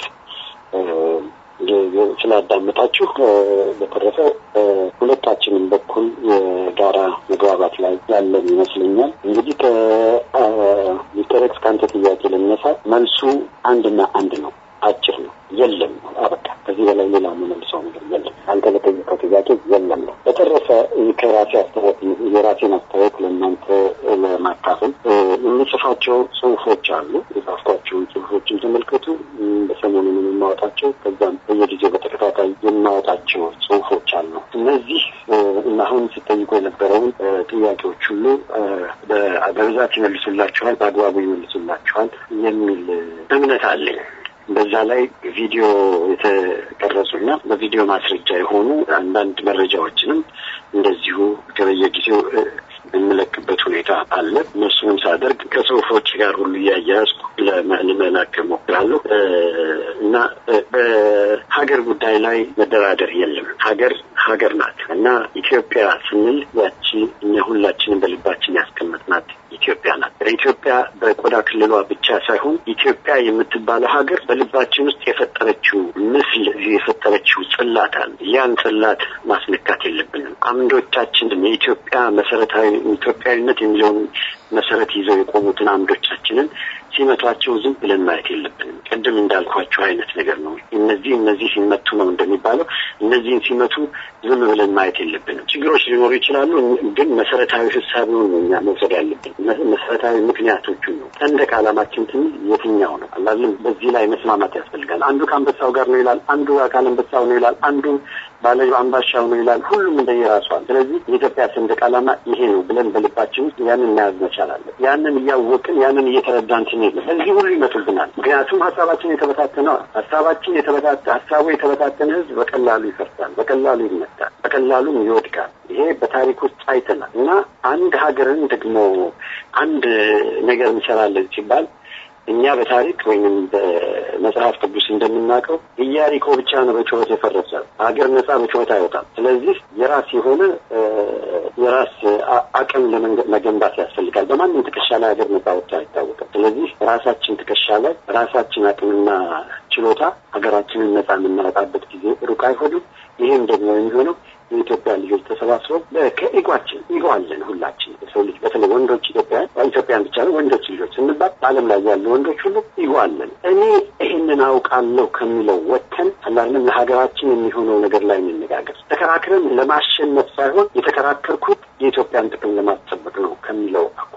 ስላዳመጣችሁ በተረፈ ሁለታችንም በኩል የጋራ መግባባት ላይ ያለን ይመስለኛል። እንግዲህ ከሚስተር ኤክስ ከአንተ ጥያቄ ለነሳ መልሱ አንድና አንድ ነው። አጭር ነው። የለም ነው። አበቃ። ከዚህ በላይ ሌላ የምመልሰው ነገር የለም። አንተ ለጠየቀው ጥያቄ የለም ነው። በተረፈ ከራሴ አስተያየት የራሴን አስተያየት ለእናንተ ለማካፈል የምጽፋቸው ጽሁፎች አሉ። የጻፍኳቸውን ጽሁፎችን ተመልከቱ። በሰሞኑን የማወጣቸው ከዛም በየጊዜው በተከታታይ የማወጣቸው ጽሁፎች አሉ። እነዚህ እና አሁን ስጠይቁ የነበረውን ጥያቄዎች ሁሉ በብዛት ይመልሱላችኋል፣ በአግባቡ ይመልሱላችኋል የሚል እምነት አለኝ። በዛ ላይ ቪዲዮ የተቀረጹና በቪዲዮ ማስረጃ የሆኑ አንዳንድ መረጃዎችንም እንደዚሁ ከበየጊዜው የምለቅበት ሁኔታ አለ። እነሱንም ሳደርግ ከጽሁፎች ጋር ሁሉ እያያዝኩ ለመላክ እሞክራለሁ እና በሀገር ጉዳይ ላይ መደራደር የለም። ሀገር ሀገር ናት እና ኢትዮጵያ ስንል ያቺ እኛ ሁላችንም በልባችን ያስቀመጥናት ኢትዮጵያ ናት። ኢትዮጵያ በቆዳ ክልሏ ብቻ ሳይሆን ኢትዮጵያ የምትባለው ሀገር በልባችን ውስጥ የፈጠረችው ምስል የፈጠረችው ጽላት አለ። ያን ጽላት ማስነካት የለብንም። አምዶቻችንን የኢትዮጵያ መሰረታዊ ኢትዮጵያዊነት የሚለውን መሰረት ይዘው የቆሙትን አምዶቻችንን ሲመቷቸው ዝም ብለን ማየት የለብንም። ቅድም እንዳልኳቸው አይነት ነገር ነው። እነዚህ እነዚህ ሲመቱ ነው እንደሚባለው እነዚህን ሲመቱ ዝም ብለን ማየት የለብንም። ችግሮች ሊኖሩ ይችላሉ፣ ግን መሰረታዊ ሀሳቢውን ነው እኛ መውሰድ ያለብን። መሰረታዊ ምክንያቶቹን ነው። ሰንደቅ ዓላማችን ትንል የትኛው ነው አላለም። በዚህ ላይ መስማማት ያስፈልጋል። አንዱ ከአንበሳው ጋር ነው ይላል፣ አንዱ አካል አንበሳው ነው ይላል፣ አንዱ ባለ አምባሻው ነው ይላል። ሁሉም እንደየራሷል። ስለዚህ የኢትዮጵያ ሰንደቅ ዓላማ ይሄ ነው ብለን በልባችን ውስጥ ያንን መያዝ መቻል አለ። ያንን እያወቅን ያንን እየተረዳን ስንሄድ እዚህ ሁሉ ይመጡብናል። ምክንያቱም ሀሳባችን የተበታተነ ሀሳባችን የተበታተ ሀሳቡ የተበታተነ ህዝብ በቀላሉ ይፈርሳል፣ በቀላሉ ይመታል፣ በቀላሉም ይወድቃል። ይሄ በታሪክ ውስጥ አይተናል እና አንድ ሀገርን ደግሞ አንድ ነገር እንሰራለን ሲባል እኛ በታሪክ ወይም በመጽሐፍ ቅዱስ እንደምናውቀው ኢያሪኮ ብቻ ነው በጩኸት የፈረሰ። ሀገር ነጻ በጩኸት አይወጣም። ስለዚህ የራስ የሆነ የራስ አቅም ለመገንባት ያስፈልጋል። በማንም ትከሻ ላይ ሀገር ነጻ ወጥቶ አይታወቅም። ስለዚህ ራሳችን ትከሻ ላይ ራሳችን አቅምና ችሎታ ሀገራችንን ነጻ የምናወጣበት ጊዜ ሩቅ አይሆንም። ይህም ደግሞ የሚሆነው የኢትዮጵያ ልጆች ተሰባስበው ከኢጓችን ኢጎ አለን ሁላችን የሰው ልጅ በተለይ ወንዶች ኢትዮጵያውያን ኢትዮጵያን ብቻ ነው ወንዶች ልጆች ስንባል በዓለም ላይ ያሉ ወንዶች ሁሉ ኢጎ አለን። እኔ ይህንን አውቃለሁ ከሚለው ወጥተን አላለም ለሀገራችን የሚሆነው ነገር ላይ እንነጋገር። ተከራክረን ለማሸነፍ ሳይሆን የተከራከርኩት የኢትዮጵያን ጥቅም ለማስጠበቅ ነው ከሚለው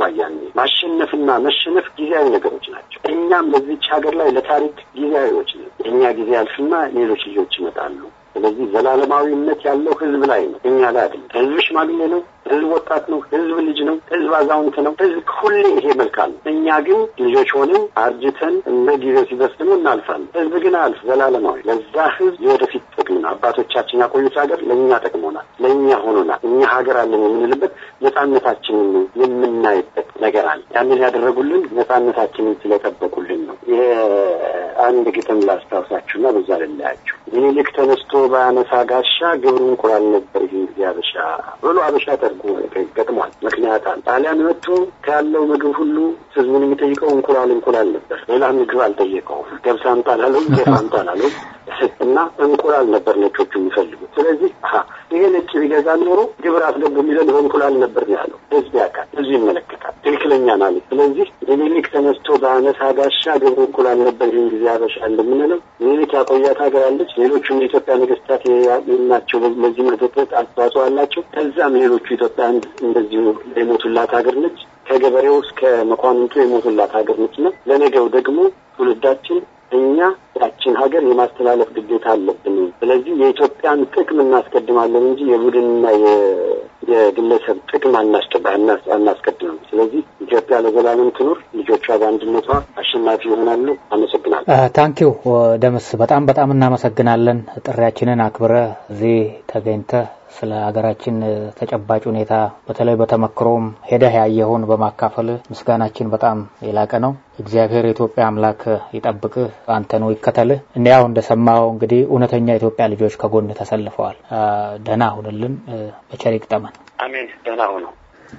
ላይ ለታሪክ ጊዜያዊዎች ነው። የእኛ ጊዜ ያልፍና ሌሎች ልጆች ይመጣሉ። ስለዚህ ዘላለማዊነት ያለው ህዝብ ላይ ነው፣ እኛ ላይ አይደለም። ህዝብ ሽማግሌ ነው፣ ህዝብ ወጣት ነው፣ ህዝብ ልጅ ነው፣ ህዝብ አዛውንት ነው። ህዝብ ሁሌ ይሄ መልካም ነው። እኛ ግን ልጆች ሆነን አርጅተን እንደ ጊዜው ሲደርስ ደግሞ እናልፋለን። ህዝብ ግን አልፍ ዘላለማዊ ለዛ ህዝብ የወደፊት ጥቅም ነው። አባቶቻችን ያቆዩት ሀገር ለእኛ ጠቅሞናል፣ ለእኛ ሆኖናል። እኛ ሀገር አለን የምንልበት ነጻነታችንን የምናይበት ነገር አለ። ያንን ያደረጉልን ነጻነታችንን ስለጠበቁልን ነው። ይሄ አንድ ግጥም ላስታውሳችሁና በዛ ልለያችሁ። ምኒልክ ተነስቶ በአነሳ ጋሻ ግብሩ እንቁላል ነበር ይህን ጊዜ አበሻ ብሎ አበሻ ተርጉ ገጥሟል። ምክንያት አለ። ጣሊያን መጥቶ ካለው ምግብ ሁሉ ህዝቡን የሚጠይቀው እንቁላል እንቁላል ነበር። ሌላ ምግብ አልጠየቀውም። ገብስ አምጣ አላለውም፣ ጤፍ አምጣ አላለውም እና እንቁላል ነበር ነጮቹ የሚፈልጉት። ስለዚህ ይሄ ነጭ ቢገዛ ኖሮ ግብር አስገቡ የሚለን በእንቁላል ነበር ነው ያለው። ህዝብ ያውቃል፣ ህዝብ ይመለከታል። ትክክለኛ ማለት ስለዚህ ምኒልክ ተነስቶ በአነሳ ጋሻ ግብሩ እንቁላል ነበር ይህን ጊዜ አበሻ እንደምንለው ምኒልክ ያቆያት ሀገር አለች። ሌሎቹም የኢትዮጵያ ነገስታት ናቸው ለዚህ መዘጠት አስተዋጽኦ አላቸው። ከዛም ሌሎቹ ኢትዮጵያ እንደዚሁ የሞቱላት ሀገር ነች። ከገበሬው እስከ መኳንንቱ የሞቱላት ሀገር ነች እና ለነገው ደግሞ ትውልዳችን እኛ ያችን ሀገር የማስተላለፍ ግዴታ አለብን። ስለዚህ የኢትዮጵያን ጥቅም እናስቀድማለን እንጂ የቡድንና የግለሰብ ጥቅም አናስቀድምም። ስለዚህ ኢትዮጵያ ለዘላለም ትኑር፣ ልጆቿ በአንድነቷ አሸናፊ ይሆናሉ። አመሰግናለሁ። ታንኪው ደምስ፣ በጣም በጣም እናመሰግናለን። ጥሪያችንን አክብረ እዚህ ተገኝተ ስለ ሀገራችን ተጨባጭ ሁኔታ በተለይ በተመክሮም ሄደህ ያየኸውን በማካፈል ምስጋናችን በጣም የላቀ ነው። እግዚአብሔር የኢትዮጵያ አምላክ ይጠብቅህ፣ አንተኑ ይከተልህ። እንዲያው እንደሰማው እንግዲህ እውነተኛ የኢትዮጵያ ልጆች ከጎን ተሰልፈዋል። ደህና ሁንልን፣ በቸር ይግጠመን። አሜን። ደህና ሁኑ።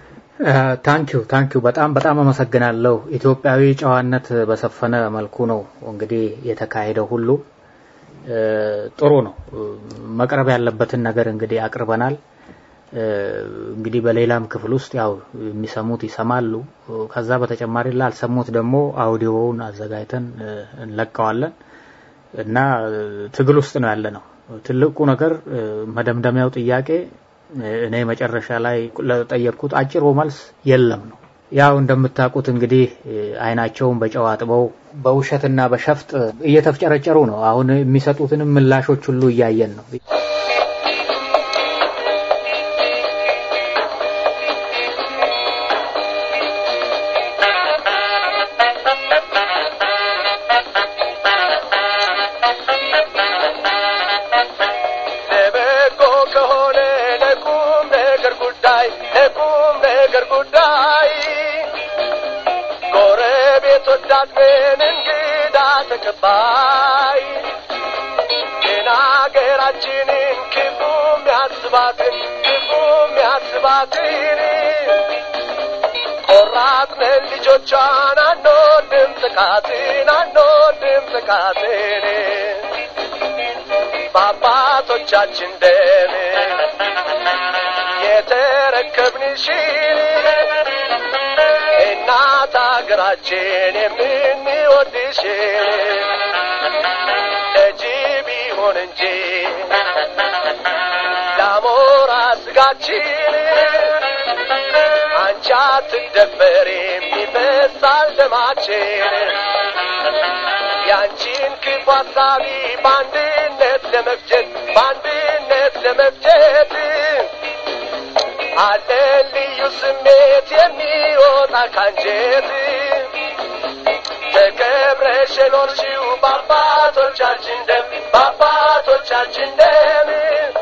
ታንኪዩ ታንኪዩ። በጣም በጣም አመሰግናለሁ። ኢትዮጵያዊ ጨዋነት በሰፈነ መልኩ ነው እንግዲህ የተካሄደው ሁሉ ጥሩ ነው። መቅረብ ያለበትን ነገር እንግዲህ አቅርበናል። እንግዲህ በሌላም ክፍል ውስጥ ያው የሚሰሙት ይሰማሉ። ከዛ በተጨማሪ ላልሰሙት ደግሞ አውዲዮውን አዘጋጅተን እንለቀዋለን እና ትግል ውስጥ ነው ያለ ነው። ትልቁ ነገር መደምደሚያው ጥያቄ እኔ መጨረሻ ላይ ለጠየቅኩት አጭሩ መልስ የለም ነው። ያው እንደምታውቁት እንግዲህ አይናቸውን በጨው አጥበው በውሸትና በሸፍጥ እየተፍጨረጨሩ ነው። አሁን የሚሰጡትንም ምላሾች ሁሉ እያየን ነው። ለበጎ ከሆነ ለቁም ነገር ጉዳይ ለቁም ነገር ጉዳይ ጎረቤት ወዳድ ምን እንግዳ ተቀባይ ግን አገራችንን ክፉ ሚያስባትን ክፉ ሚያስባትን ቆራጥነን ልጆቿን አንወድም ጥቃትን አንወድም ጥቃትን በአባቶቻችን ደም የተረከብንሽን እናት አገራችን የምንወድሽን ለጅብ ይሆን እንጂ ለአሞራ ስጋችን አንቺ አትደፈሪም ይፈሳል ደማችን ያንቺን ክፉ ሀሳቢ በአንድነት ለመፍጀት በአንድነት ለመፍጀት አለን ልዩ ስሜት የሚወጣ ካንጀት ተከብረሽ የኖርሽው በአባቶቻችን ደም በአባቶቻችን ደም